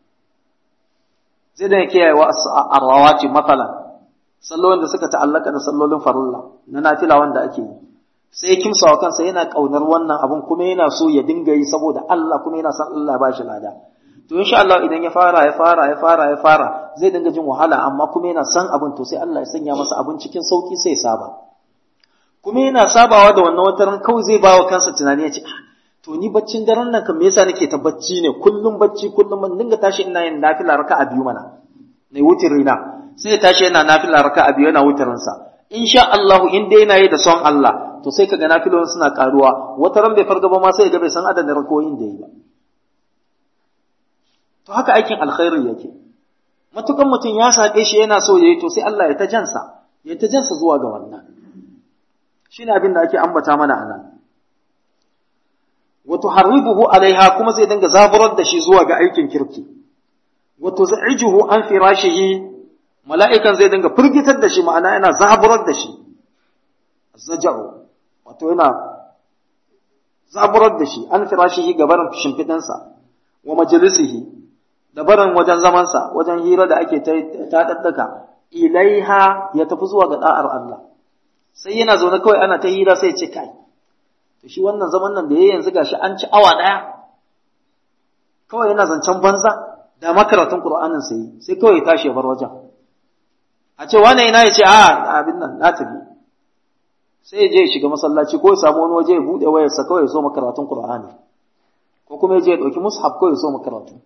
zai dinga kiyawa ar-rawatib matsalan sallolin da suka ta'allaka da sallolin farilla na nafila wanda ake yi sai ya kimsa wa kansa yana kaunar wannan abun kuma yana so ya dinga yi saboda Allah kuma yana son Allah ba shi lada to insha Allah idan ya fara ya fara ya fara ya fara zai dinga jin wahala amma kuma yana son abin to sai Allah ya sanya masa abin cikin sauki sai ya saba kuma yana sabawa da wannan wataran kawai zai bawa kansa tunani ya ce to ni baccin daren nan kan me yasa nake ta bacci ne kullum bacci kullum man dinga tashi ina yin nafila raka'a biyu mana ne wutin rina sai ya tashi yana nafila raka'a biyu yana wutirin sa insha Allah in dai yana yi da son Allah to sai kaga nafilolin suna karuwa wataran bai farga ba ma sai ga bai san adadin rakoyin da yi ba to haka aikin alkhairi yake matukan mutum ya saƙe shi yana so yayi to sai Allah ya ta jansa ya ta jansa zuwa ga wannan shine abin da ake ambata mana anan wa tuharribuhu alaiha kuma zai dinga zaburar da shi zuwa ga aikin kirki wa tuz'ijuhu an firashihi mala'ikan zai dinga firgitar da shi ma'ana yana zaburar da shi zaja'u wato yana zaburar da shi an firashihi gabarin shimfidansa wa majalisihi da barin wajen zamansa wajen hira da ake ta daddaka ilaiha ya tafi zuwa ga da'ar Allah sai yana zaune kawai ana ta hira sai ce kai to shi wannan zaman nan da yayi yanzu gashi an ci awa daya kawai yana zancen banza da makaratun Qur'anin sai sai kawai tashi bar wajen a ce wane ina ya ce a abin nan na tafi sai ya je ya shiga masallaci ko ya samu wani waje ya bude wayarsa kawai ya so makaratun Qur'ani ko kuma ya je ya dauki mushaf kawai ya so makaratu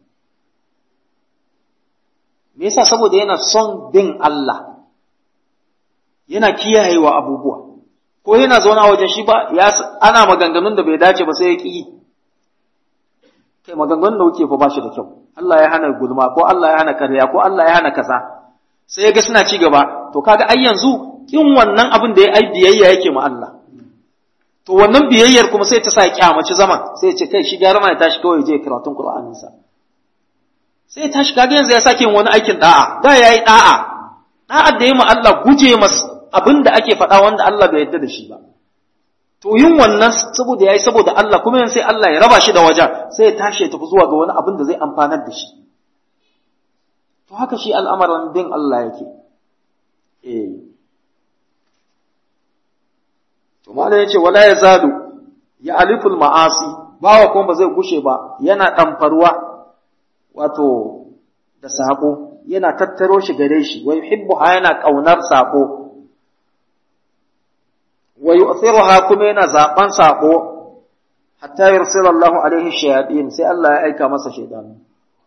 me yasa saboda yana son bin Allah yana kiyayewa abubuwa ko yana zaune a wajen shi ba ya ana maganganun da bai dace ba sai ya ki kai maganganun da kuke fa ba shi da kyau Allah ya hana gulma ko Allah ya hana karya ko Allah ya hana kaza sai ya ga suna ci gaba to kaga ai yanzu kin wannan abin da ya ai biyayya yake ma Allah to wannan biyayyar kuma sai ta sa ya kyamaci zaman sai ya ce kai shi gara ma ya tashi kawai je karatun Qur'anin sa sai ya tashi kaga yanzu ya sake yin wani aikin da'a da yayi da'a da'a da yi ma Allah guje masa abin da ake faɗa wanda Allah bai yarda da shi ba to yin wannan saboda yayi saboda Allah kuma yanzu sai Allah ya raba shi da wajen sai ya tashi ya tafi zuwa ga wani abin da zai amfanar da shi to haka shi al'amarin bin Allah yake eh to malam yace wala yazadu ya aliful ma'asi bawa kuma ba zai gushe ba yana ɗamfarwa wato da sako yana tattaro shi gare shi wa yuhibbu yana ƙaunar sako wa yu'thiruha kuma yana zaban sako hatta yursila Allahu alaihi shayatin sai Allah ya aika masa shaydanu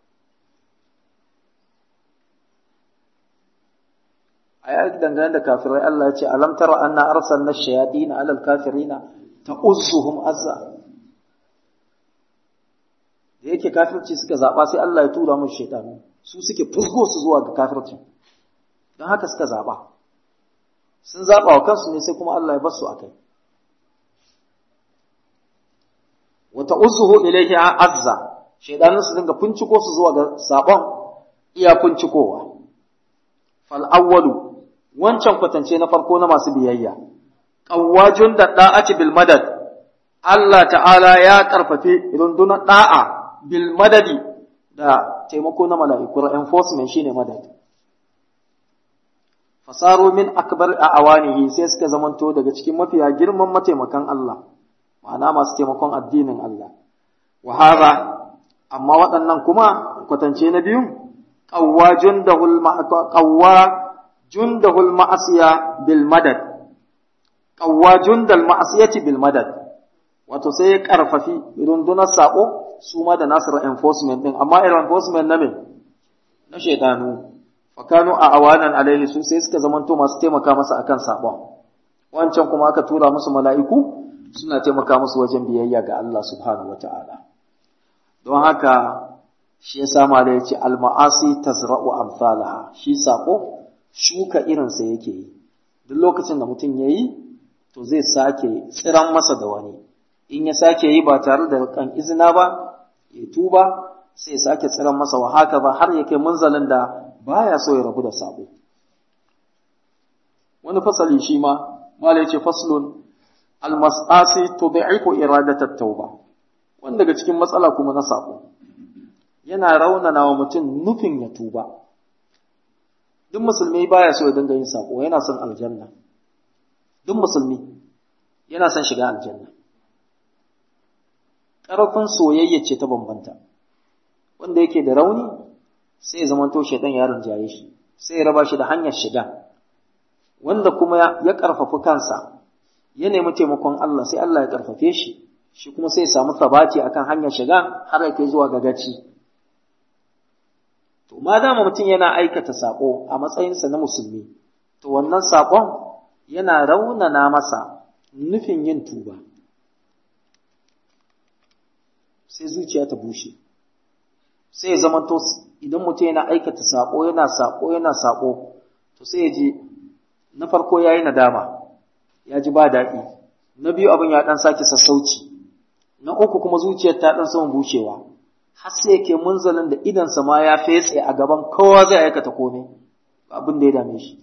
aya dangane da kafirai Allah ya ce alam tara anna arsalna shayatin ala alkafirina ta'uzzuhum azza da yake kafirci suka zaba sai Allah ya tura musu shaydanu su suke fusgo su zuwa ga kafirci don haka suka zaba sun zaba wa kansu ne sai kuma Allah ya bar su akai wa ta'uzzuhu ilayhi azza shaydanun su dinga finciko su zuwa ga sabon iya fincikowa fal awwalu wancan kwatance na farko na masu biyayya qawwajun da da'ati bil madad Allah ta'ala ya karfafe rundunar da'a bil madadi da taimako na mala'iku enforcement shine madad fasaru min akbar a awanihi sai suka zamanto daga cikin mafiya girman mataimakan Allah ma'ana masu taimakon addinin Allah wa hada amma waɗannan kuma kwatance na biyu qawwa jundahul qawwa jundahul ma'asiya bil madad qawwa jundal ma'asiyati bil madad wato sai ya karfafi rundunar sako su ma da nasir enforcement din amma irin enforcement na me na shaytanu fakanu a awanan alaihi su sai suka zamanto masu taimaka masa akan sabon wancan kuma aka tura musu mala'iku suna taimaka musu wajen biyayya ga Allah subhanahu wata'ala don haka shi yasa malai yace al-ma'asi tazra'u amsalaha shi sako shuka irin sa yake yi duk lokacin da mutum yayi to zai sake tsiran masa da wani in ya sake yi ba tare da kan izina ba ya tuba sai ya sake tsiran masa wa haka ba har ya kai munzalin da baya so ya rabu da sabo wani fasali shi ma malai ce faslun almas'asi tud'ifu iradatat tauba wanda daga cikin matsala kuma na sabo yana raunana wa mutum nufin ya tuba duk musulmi baya so ya dinga yin sabo yana son aljanna duk musulmi yana son shiga aljanna ƙarfin soyayya ce ta bambanta wanda yake da rauni sai ya zamanto shaidan ya rinjaye shi sai ya raba shi da hanyar shiga wanda kuma ya karfafi kansa ya nemi taimakon Allah sai Allah ya karfafe shi shi kuma sai ya samu sabati akan hanyar shiga har yake zuwa ga gaci to ma dama mutum yana aikata sako a matsayinsa na musulmi to wannan sakon yana raunana masa nufin yin tuba sai zuciya ta bushe sai ya zamanto idan mutum yana aikata saƙo yana saƙo yana saƙo to sai ya ji na farko ya yi nadama ya ji ba daɗi na biyu abin ya ɗan sake sassauci na uku kuma zuciyar ta ɗan saman bushewa har sai yake munzalin da idansa ma ya fetse a gaban kowa zai aikata komai abin da ya dame shi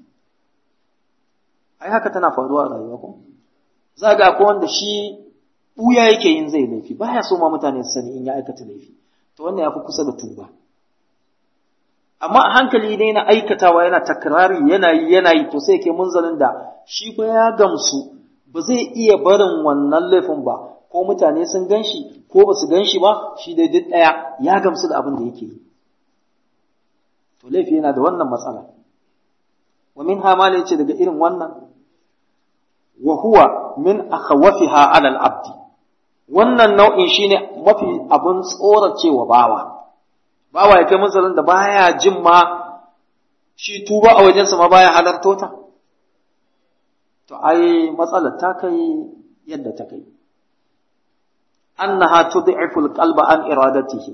ai haka tana faruwa a rayuwa ko za ga akwai wanda shi ɓuya yake yin zai laifi baya so ma mutane su sani in ya aikata laifi to wannan ya fi kusa da tuba amma a hankali ne na aikatawa yana takrari yana yi yana yi to sai ke munzalin da shi fa ya gamsu ba zai iya barin wannan laifin ba ko mutane sun gan shi ko ba su gan shi ba shi dai duk ɗaya ya gamsu da abin da yake yi to laifi yana da wannan matsala wa min hama ne ce daga irin wannan wa huwa min akhawafiha ala al-abdi wannan nau'in shine mafi abin tsoracewa bawa bawa ya kai munzalin da baya jin ma shi tuba a wajensa ma baya halarto ta to ai matsalar ta kai yadda ta kai annaha tud'ifu al-qalba an iradatihi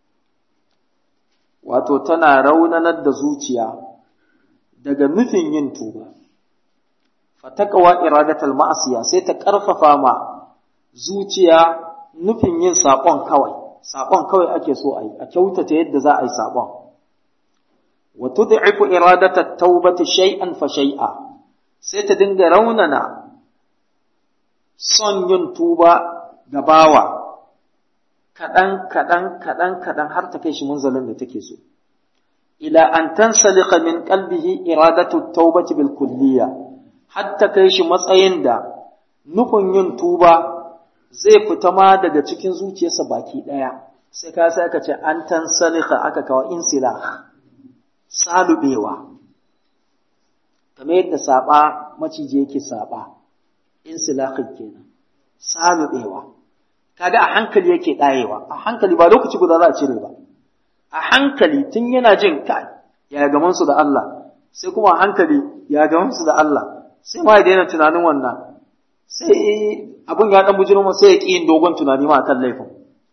wato tana raunanar da zuciya daga nufin yin tuba fataqwa iradatal ma'asiya sai ta karfafa ma zuciya nufin yin saƙon kawai saƙon kawai ake so a yi a kyautata yadda za a yi saƙon wa tud'ifu iradata taubati shay'an fa shay'a sai ta dinga raunana son yin tuba ga bawa kaɗan kaɗan kaɗan kaɗan har ta kai shi munzalin da take so ila an tansalika min qalbihi iradatu taubati bil kulliya hatta kai shi matsayin da nufin yin tuba zai fita ma daga cikin zuciyarsa baki ɗaya sai ka sai aka ce an tansalika aka kawo insilah salubewa kamar yadda saba maciji yake saba insilahin kenan salubewa kaga a hankali yake ɗayewa a hankali ba lokaci guda za a cire ba a hankali tun yana jin kai ya gaman su da Allah sai kuma a hankali ya gaman su da Allah sai ma ya daina tunanin wannan sai abin ya dan bujiro masa sai ya ƙi yin dogon tunani ma akan laifin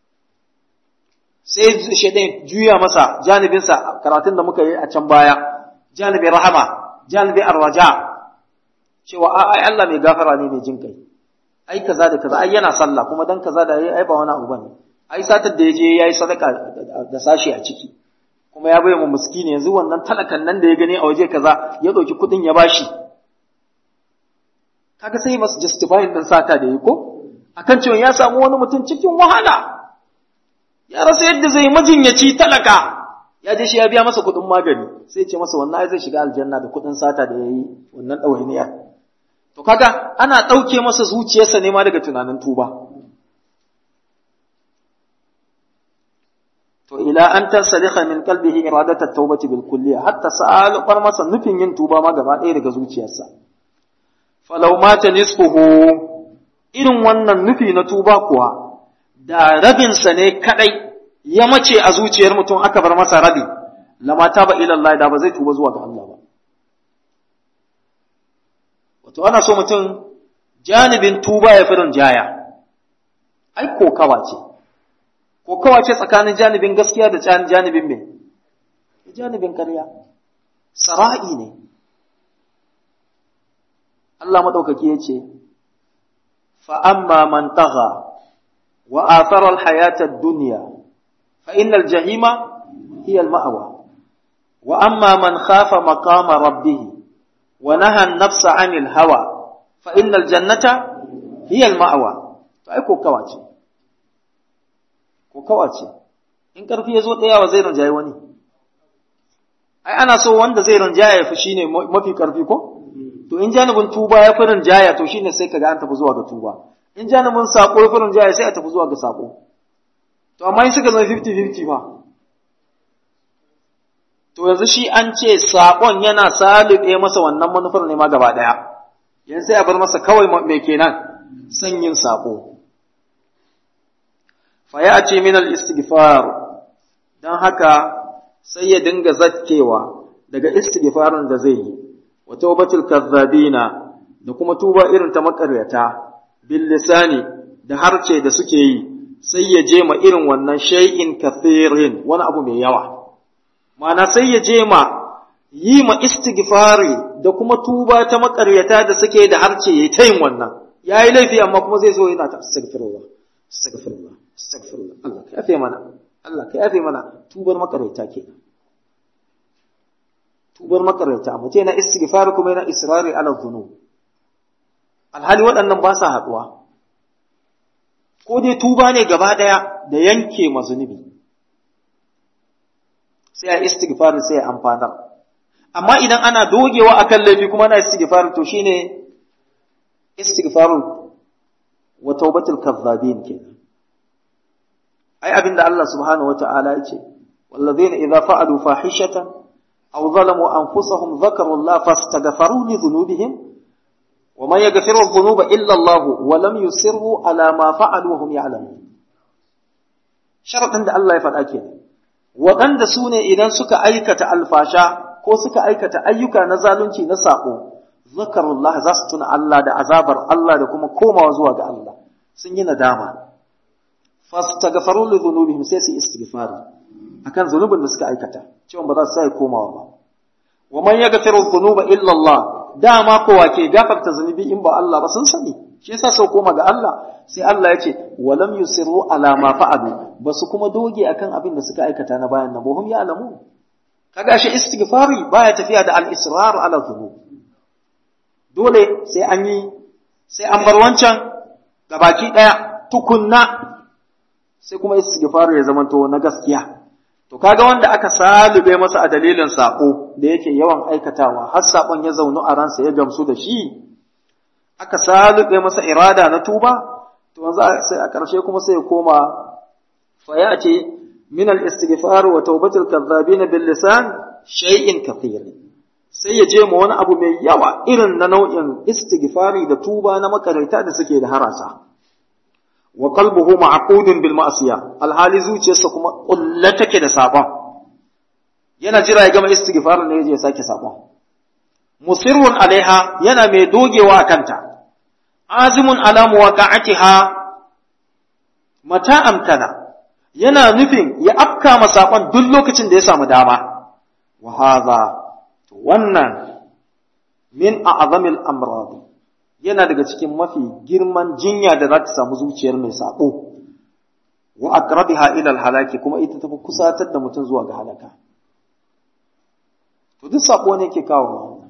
sai shaidan juya masa janibinsa karatun da muka yi a can baya janibin rahama janibin arwaja cewa a ai Allah mai gafara ne mai jin kai ai kaza da kaza ai yana sallah kuma dan kaza da yayi ai ba wani abu bane ai satar da yaje yayi sadaka da sashi a ciki kuma ya bayyana miskini yanzu wannan talakan nan da ya gani a waje kaza ya dauki kudin ya bashi kaga sai masa justifying din sata da yi ko akan cewa ya samu wani mutum cikin wahala ya rasa yadda zai majinyaci talaka ya je shi ya biya masa kuɗin magani sai ce masa wannan ai zai shiga aljanna da kuɗin sata da ya yi wannan ɗawainiya to kaga ana ɗauke masa zuciyarsa ne ma daga tunanin tuba to ila an tansaliha min qalbihi iradat at-taubati bil kulliyah hatta sa'alqar masa nufin yin tuba ma gaba ɗaya daga zuciyarsa falau mata nisfuhu irin wannan nufi na tuba kuwa da rabinsa ne kadai ya mace a zuciyar mutum aka bar masa rabi lama ta ba ila Allah da ba zai tuba zuwa ga Allah ba wato ana so mutum janibin tuba ya firin jaya ai kokawa ce kokawa ce tsakanin janibin gaskiya da janibin me janibin ƙarya sara'i ne Allah madaukaki ya ce fa amma man tagha وآثر الحياة الدنيا فإن الجحيم هي المأوى وأما من خاف مقام ربه ونهى النفس عن الهوى فإن الجنة هي المأوى فأيكو كواتي ko kawace in karfi ya zo ɗaya wa zai rinjaye wani ai ana so wanda zai rinjaya ya fi shine mafi karfi ko to in janibin tuba ya fi rinjaya to shine sai kaga an tafi zuwa ga tuba in janibin saƙo ya furin jaya sai a tafi zuwa ga saƙo to amma in suka zama 50-50 ba to yanzu shi an ce saƙon yana salube masa wannan manufar ne ma gaba ɗaya yanzu sai a bar masa kawai mai kenan son yin saƙo fa ya ce min al-istighfar dan haka sai ya dinga zakkewa daga istighfarin da zai yi wa tawbatul kazzabina da kuma tuba irin ta makaryata bil lisani da harce da suke yi sai ya je ma irin wannan shay'in kathirin wani abu mai yawa ma'ana sai ya je ma yi ma istighfari da kuma tuba ta makaryata da suke da harce yayi ta yin wannan yayi laifi amma kuma zai zo yana ta astaghfirullah astaghfirullah astaghfirullah Allah ka yafe mana Allah ka yafe mana tubar makaryata kenan tubar makaryata mutum yana istighfari kuma yana israri ala dhunub alhali waɗannan ba sa haɗuwa ko dai tuba ne gaba ɗaya da yanke mazunubi sai a istighfar sai a amfanar amma idan ana dogewa akan laifi kuma ana istighfar to shine istighfar wa taubatul kazzabin kenan ai abinda Allah subhanahu wata'ala ya ce والذين إذا فعلوا فاحشة أو ظلموا أنفسهم ذكروا الله فاستغفروا لذنوبهم ومن يغفر الذنوب إلا الله ولم يصروا على ما فعلوا وهم يعلمون شرطا da Allah ya faɗa kenan waɗanda su ne idan suka aikata alfasha ko suka aikata ayyuka na zalunci na saƙo zakarullah za su tuna Allah da azabar Allah da kuma komawa zuwa ga Allah sun yi nadama fastaghfaru li dhunubihim sai su istighfar akan zunubin da suka aikata cewa ba za su sai komawa ba wa man yaghfiru dhunuba illa Allah dama kowa ke gafarta zunubi in ba Allah ba sun sani shi yasa sau koma ga Allah sai Allah ya ce walam yusiru ala ma fa'alu ba su kuma doge akan abin da suka aikata na bayan nan bohum ya alamu kaga shi istighfari baya tafiya da al-israr ala dhunub dole sai an yi sai an bar wancan gabaki daya tukunna sai kuma istighfari ya zamanto na gaskiya To kaga wanda aka salube masa a dalilin sako da yake yawan aikatawa har sakon ya zaunu a ransa ya gamsu da shi aka salube masa irada na tuba to wanzu sai a ƙarshe kuma sai ya koma fa ya ce min al-istighfar wa tawbatul kadhabin bil lisan shay'in kathir sai ya je ma wani abu mai yawa irin na nau'in istighfari da tuba na makaranta da suke da harasa wa qalbuhu ma'qudun bil ma'siya alhali zuciyarsa kuma kulla take da sabon yana jira ya gama istighfar ne ya sake sabon musirrun alaiha yana mai dogewa kanta azimun ala muwaqa'atiha mata amkana yana nufin ya afka ma sabon duk lokacin da ya samu dama wa hadha to wannan min a'zamil amradi yana daga cikin mafi girman jinya da za ta samu zuciyar mai saƙo wa aqrabiha ila halaki kuma ita tafi kusatar da mutum zuwa ga halaka to duk saƙo ne ke kawo wannan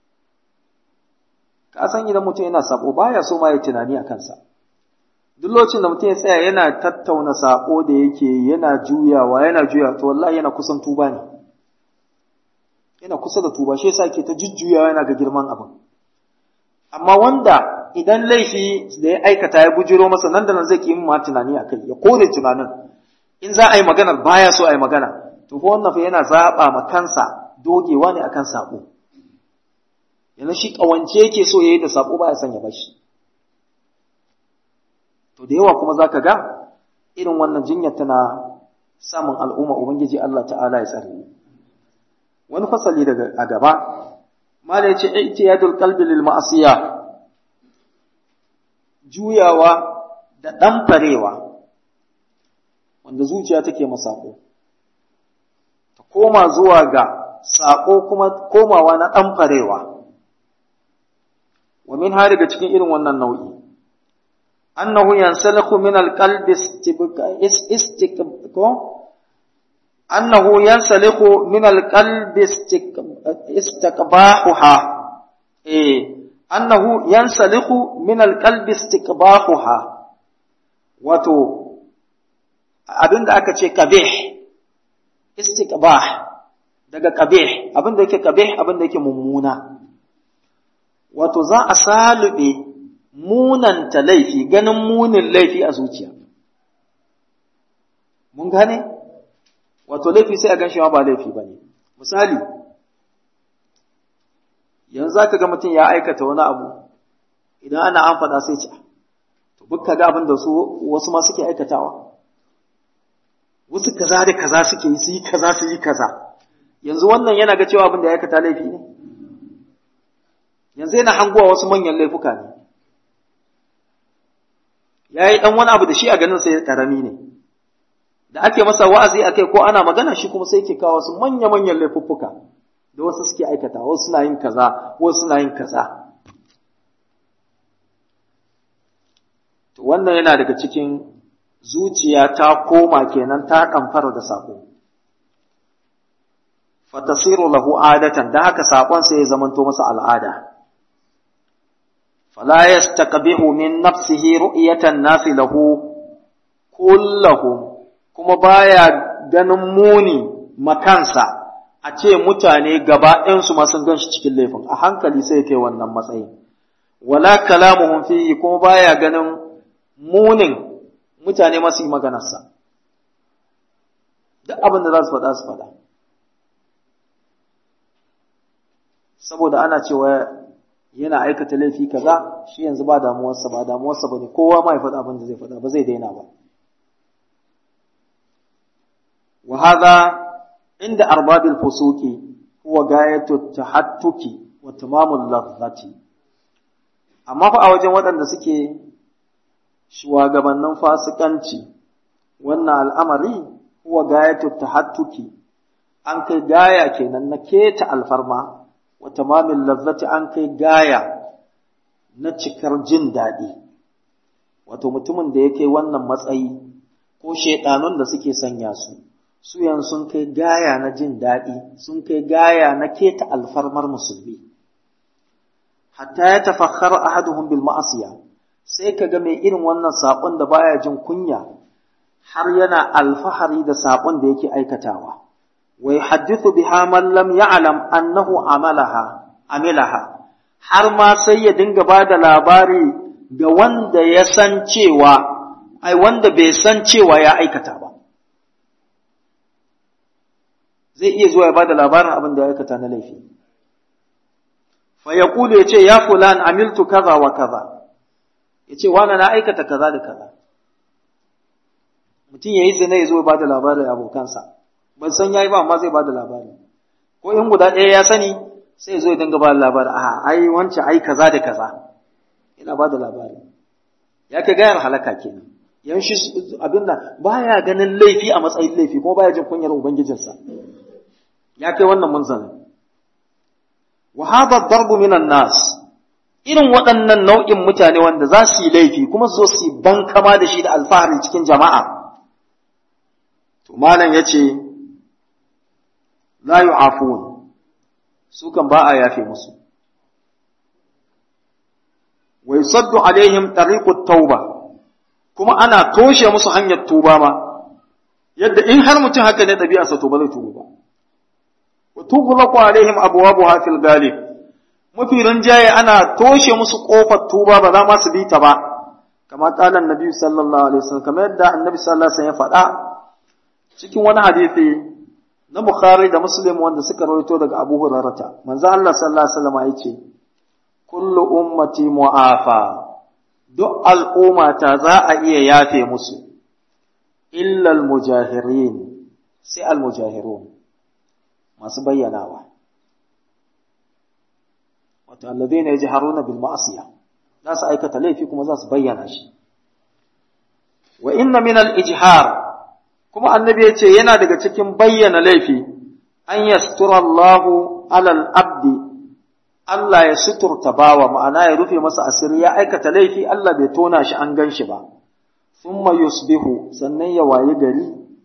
ka san idan mutum yana saƙo baya so ma ya tunani a kansa duk lokacin da mutum ya tsaya yana tattauna saƙo da yake yana juyawa yana juyawa to wallahi yana kusan tuba ne yana kusa da tuba shi yasa ke ta jujjuyawa yana ga girman abin amma wanda idan laifi da ya aikata ya bujiro masa nan da nan zai ki ma tunani a kai ya kore tunanin in za a yi maganar baya so a yi magana to fa wannan fa yana zaɓa ma kansa dogewa ne akan saƙo yana shi ƙawance yake so ya yi da saƙo baya son ya bashi to da yawa kuma zaka ga irin wannan jinyar tana samun al'umma ubangiji Allah ta'ala ya tsare wani fasali daga a gaba mala ya ce i'tiyadul qalbi lil ma'asiya juyawa da ɗanfarewa wanda zuciya take masako ta koma zuwa ga sako kuma komawa na ɗanfarewa wa min ha daga cikin irin wannan nau'i annahu yansalakhu min alqalbi istiqqa annahu yansalikhu min alqalbi istiqbahuha eh annahu yansalikhu min alqalbi istiqbahuha wato abinda aka ce kabih istiqbah daga kabih abinda yake kabih abinda yake mummuna wato za a salube munanta laifi ganin munin laifi a zuciya mun gane wato laifi sai a gan shi ma ba laifi ba ne misali yanzu za ka ga mutum ya aikata wani abu idan ana an faɗa sai ce to bukka ga abin da su wasu ma suke aikatawa wasu kaza da kaza suke yi su yi kaza su yi kaza yanzu wannan yana ga cewa abin da ya aikata laifi ne yanzu yana hanguwa wasu manyan laifuka ne ya yi ɗan wani abu da shi a ganin sai ƙarami ne da ake masa wa'azi a kai ko ana magana shi kuma sai ke kawo wasu manya-manyan laifuffuka da wasu suke aikata wasu suna yin kaza wasu suna yin kaza to wannan yana daga cikin zuciya ta koma kenan ta kamfara da sako fatasiru lahu adatan da haka sakon sai ya zamanto masa al'ada fala yastaqbihu min nafsihi ru'yatan nasi lahu kullahum kuma baya ganin muni makansa a ce mutane gaba ɗayansu ma sun ganshi cikin laifin a hankali sai kai wannan matsayin wala kalamuhum fihi kuma baya ganin munin mutane masu yi maganarsa duk abin da za su faɗa su faɗa saboda ana cewa yana aikata laifi kaza shi yanzu ba damuwarsa ba damuwarsa ba ne kowa ma ya faɗa abin da zai faɗa ba zai daina ba وهذا عند أرباب الفسوق هو غاية التحتك وتمام اللذة amma fa a wajen waɗanda suke shugabannin fasikanci wannan al'amari huwa gayatu tahattuki an kai gaya kenan na keta alfarma wa tamamin lazzati an kai gaya na cikar jin daɗi wato mutumin da yake wannan matsayi ko shaidanun da suke sanya su su yan sun kai gaya na jin daɗi sun kai gaya na keta alfarmar musulmi hatta ya tafakhar ahaduhum bil ma'asiya sai kaga mai irin wannan sabon da baya jin kunya har yana alfahari da sabon da yake aikatawa wa yuhaddithu biha man lam ya'lam annahu amalaha amilaha har ma sai ya dinga bada labari ga wanda ya san cewa ai wanda bai san cewa ya aikata ba zai iya zuwa ya bada labarin abin da ya aikata na laifi fa yaqulu yace ya fulan amiltu kaza wa kaza yace wani na aikata kaza da kaza mutum yayi zina ya zo ya bada labarin abokansa ban san yayi ba amma zai bada labari ko in guda ɗaya ya sani sai zo ya dinga bada labari a ai wancan ai kaza da kaza ina bada labari ya kai gayar halaka kenan yanshi abin nan baya ganin laifi a matsayin laifi kuma baya jin kunyar ubangijinsa ya kai wannan munzalin wa hadha darbu minan nas irin waɗannan nau'in mutane wanda za su yi laifi kuma su zo su yi bankama da shi da alfahari cikin jama'a to malam yace la yu'afun su kan ba a yafe musu wa yusaddu alaihim tariqut tauba kuma ana toshe musu hanyar tuba ma yadda in har mutum haka ne ɗabi'arsa to ba zai tuba ba wa tughlaqu alaihim abwabuha fil galib mafi rinjaye ana toshe musu kofar tuba ba za ma su bi ta ba kama kala annabi sallallahu alaihi wasallam kamar yadda annabi sallallahu alaihi wasallam ya faɗa cikin wani hadisi na bukhari da muslim wanda suka rawaito daga abu hurairah manzo Allah sallallahu alaihi wasallam ya ce kullu ummati mu'afa duk al'ummata za a iya yafe musu illal mujahirin sai al-mujahirun masu bayyanawa wato alladhina yajharuna bil ma'siyah za su aikata laifi kuma za su bayyana shi wa inna min al-ijhar kuma annabi yace yana daga cikin bayyana laifi an yastura Allahu alal abdi Allah ya suturta bawa ma'ana ya rufe masa asiri ya aikata laifi Allah bai tona shi an gan shi ba thumma yusbihu sannan ya wayi gari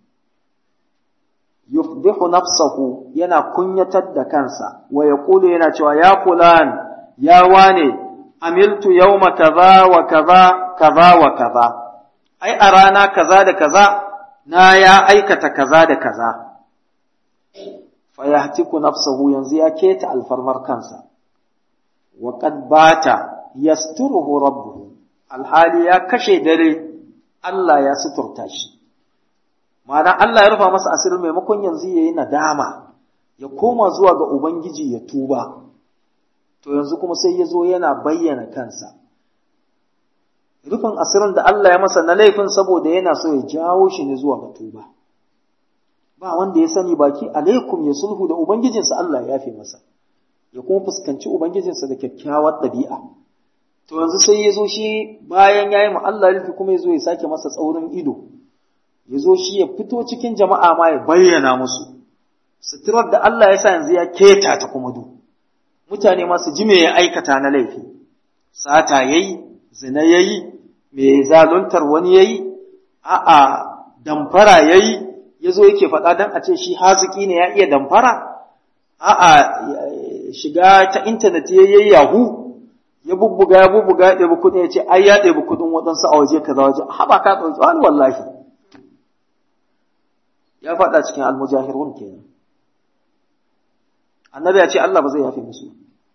yufdihu nafsahu yana kunyatar da kansa wa yaqulu yana cewa ya fulan ya wane amiltu yawma kaza wa kaza kaza wa kaza ai a rana kaza da kaza na ya aikata kaza da kaza fa yahtiku nafsahu yanzu ya keta alfarmar kansa wa qad bata yasturuhu rabbuhu alhali ya kashe dare Allah ya suturta shi ma'ana Allah ya rufa masa asirin maimakon yanzu yayi nadama ya koma zuwa ga ubangiji ya tuba to yanzu kuma sai ya zo yana bayyana kansa rufin asirin da Allah ya masa na laifin saboda yana so ya jawo shi ne zuwa ga tuba ba wanda ya sani baki alaikum ya sulhu da ubangijinsa Allah ya yafe masa ya kuma fuskanci ubangijinsa da kyakkyawar ɗabi'a to yanzu sai ya zo shi bayan ya yi ma Allah laifi kuma ya zo ya sake masa tsaurin ido ya zo shi ya fito cikin jama'a ma ya bayyana musu suturar da Allah ya sa yanzu ya keta ta kuma du mutane masu ji me ya aikata na laifi sata yayi zina yayi me zaluntar wani yayi a'a damfara yayi yazo yake faɗa dan a ce shi haziki ne ya iya damfara a'a shiga ta intanet yayi yahu ya bubbuga ya bubbuga ya ɗebi kuɗin ya ce ai ya ɗebi kuɗin waɗansu a waje kaza waje haɓa ka ɗauki wani wallahi ya faɗa cikin almujahirun kenan annabi ya ce Allah ba zai yafe musu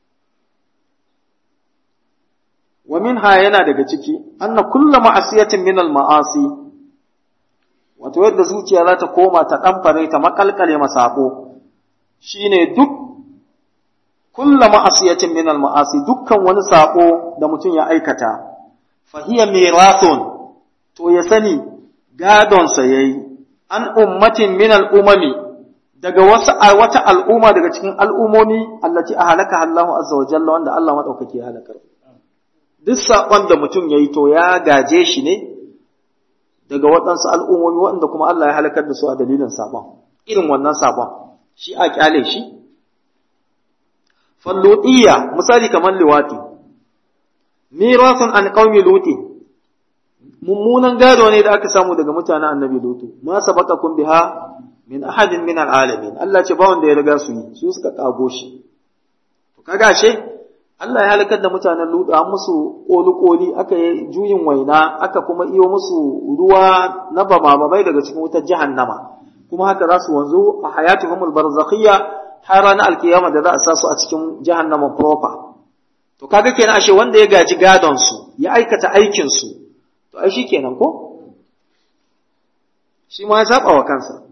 wa minha yana daga ciki anna kullu ma'asiyatin min al-ma'asi wato yadda zuciya za ta koma ta ɗanfare ta makalkale masako shine duk kullu ma'asiyatin min al-ma'asi dukkan wani sako da mutum ya aikata fa hiya mirathun to ya sani gadon sa yayi an ummatin min al-umami daga wasu wata al'umma daga cikin al'umomi allati ahalaka Allahu azza wa jalla wanda Allah madaukake ya halakar duk saƙon da mutum ya yi to ya gaje shi ne daga waɗansu al'ummomi waɗanda kuma Allah ya halakar da su a dalilin saƙon irin wannan saƙon shi a ƙyale shi fallutiya misali kamar liwati mirasun an qaumi luti mummunan gado ne da aka samu daga mutanen annabi lutu ma sabaqakum biha min ahadin min alalamin Allah ce ba wanda ya riga su yi su suka kago shi to kaga she Allah ya halakar da mutanen lutu an musu koli koli aka yi juyin waina aka kuma iyo musu ruwa na bama daga cikin wutar jahannama kuma haka za su wanzu a hayatuhumul barzakhiyya har ranar alkiyama da za a sa su a cikin jahannama proper to kaga kenan ashe wanda ya gaji gadon su ya aikata aikin su to ai shi kenan ko shi ma ya saba wa kansa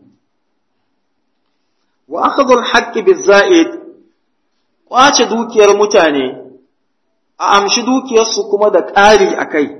wa akhdhu al-haqq biz-za'id kwace dukiyar mutane a amshi dukiyarsu kuma da ƙari a kai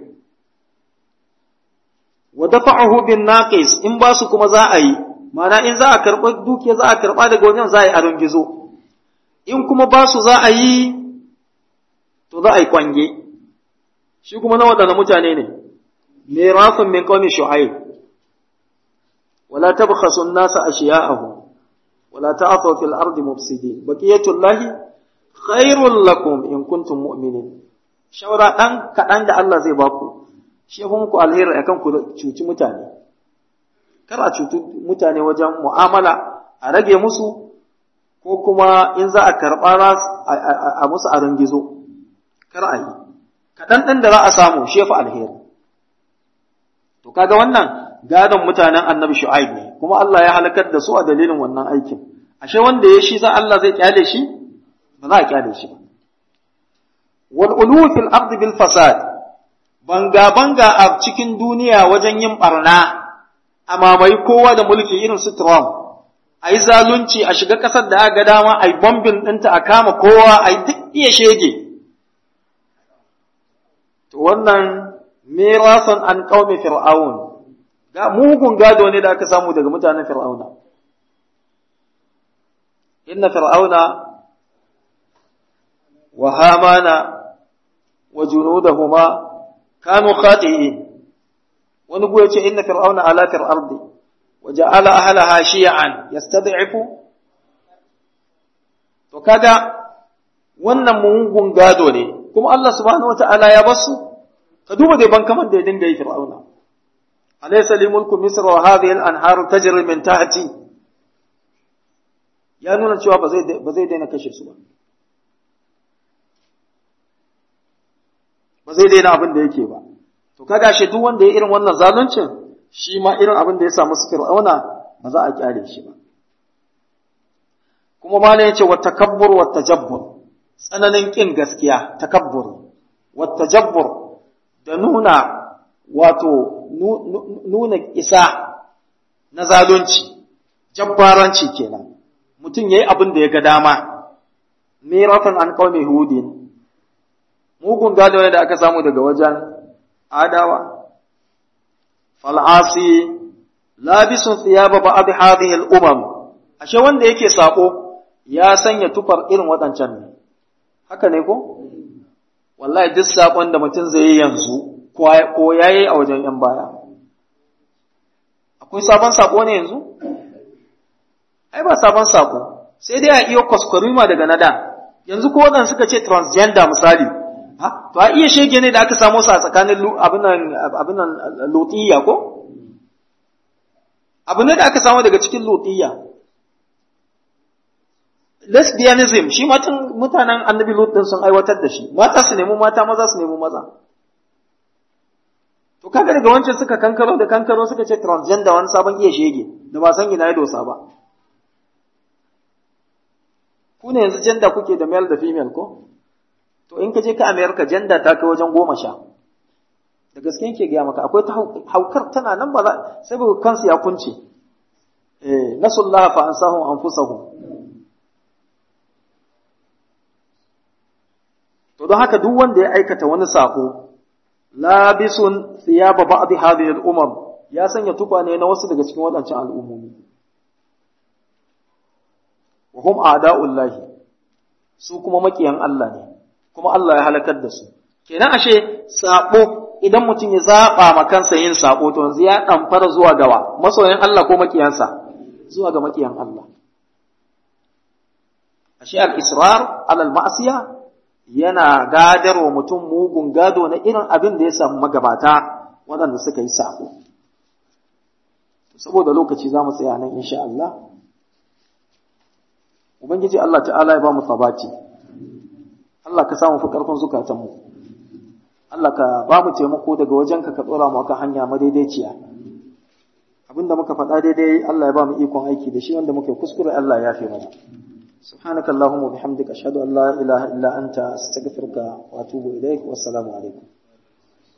wa dafa'uhu bin naqis in ba su kuma za a yi mana in za a karɓa dukiya za a karɓa daga wajen za a yi aron gizo in kuma ba su za a yi to za a yi kwange shi kuma na waɗanne mutane ne mirafin min qaumi shu'aib wala tabkhasu an-nasa ashiya'ahum wala ta'thaw fil ardi mufsidin baqiyatullahi khairul lakum in kuntum mu'minin shawara dan kaɗan da Allah zai baku shi ku alheri akan ku cuci mutane kar a cuci mutane wajen mu'amala a rage musu ko kuma in za a karɓa a musu a rangizo kar a yi kaɗan ɗan da za a samu shefa alheri to kaga wannan gadon mutanen annabi shu'aib ne kuma Allah ya halakar da su a dalilin wannan aikin ashe wanda ya shi za Allah zai kyale shi ba za a kyale shi ba wal ulu fil ardi bil fasad banga banga a cikin duniya wajen yin barna a mamaye kowa da mulki irin su Trump a yi zalunci a shiga ƙasar da aka dama a yi bombin ɗinta a kama kowa a yi duk iya shege to wannan mirasan an ƙaume fir'aun ga mugun gado ne da aka samu daga mutanen fir'auna inna fir'auna wa hamana wa junudahuma kanu khati'in wani guya ce inna fir'auna ala fil ardi wa ja'ala ahlaha shi'an yastad'ifu to kaga wannan mugun gado ne kuma Allah subhanahu wata'ala ya basu ka duba dai ban kamar da ya dinga yi fir'auna alaysa li mulku misr wa hadhihi al-anharu tajri min tahti ya nuna cewa ba zai ba zai daina kashe su ba ba zai daina abin da yake ba to kaga shi duk wanda ya irin wannan zaluncin shi ma irin abin da ya samu su fir'auna ba za a kyale shi ba kuma ma ne yace wa takabbur wa tajabbur tsananin kin gaskiya takabbur wa tajabbur da nuna wato nuna isa na zalunci jabbaranci kenan mutum yayi abin da ya ga dama miratan an qaumi hudin mugun gado ne da aka samu daga wajen adawa fal'asi labisun thiyaba ba'd hadhihi al-umam ashe wanda yake sako ya sanya tufar irin waɗancan ne haka ne ko wallahi duk sakon da mutum zai yi yanzu ko yayi a wajen yan baya akwai sabon sako ne yanzu ai ba sabon sako sai dai a iya kwaskwarima daga nada yanzu ko waɗanda suka ce transgender misali to a iya shege ne da aka samo su a tsakanin abin nan lotiyya ko? abu ne da aka samu daga cikin lotiyya lesbianism shi matan mutanen annabi lot din sun aiwatar da shi mata su nemi mata maza su nemi maza to kaga daga wancan suka kankaro da kankaro suka ce transgender wani sabon iya shege da ba san ina ya dosa ba ku ne yanzu gender kuke da male da female ko to in ka je ka Amerika janda ta kai wajen goma sha da gaske yake gaya maka akwai ta haukar tana nan ba za sai ba kansu ya kunce eh nasullah fa ansahum anfusahum to don haka duk wanda ya aikata wani sako labisun thiyaba ba'd hadhihi al-umam ya sanya tukwane na wasu daga cikin waɗancan al'ummomi wa hum a'da'ullahi su kuma makiyan Allah ne kuma Allah ya halakar da su kenan ashe sabo idan mutum ya zaba ma kansa yin sabo to yanzu ya fara zuwa gawa masoyan Allah ko makiyansa zuwa ga makiyan Allah ashe al-israr alal ma'asiya yana gadarwa mutum mugun gado na irin abin da ya samu magabata waɗanda suka yi sako saboda lokaci za mu tsaya nan insha Allah ubangiji Allah ta'ala ya ba mu sabati Allah ka samu fi ƙarfin zukatanmu Allah ka ba mu taimako daga wajenka ka ɗora mu kan hanya madaidaiciya abinda muka faɗa daidai Allah ya ba mu ikon aiki da shi wanda muke kuskure Allah ya fi mana سبحانك اللهم وبحمدك أشهد أن لا إله إلا أنت أستغفرك وأتوب إليك والسلام عليكم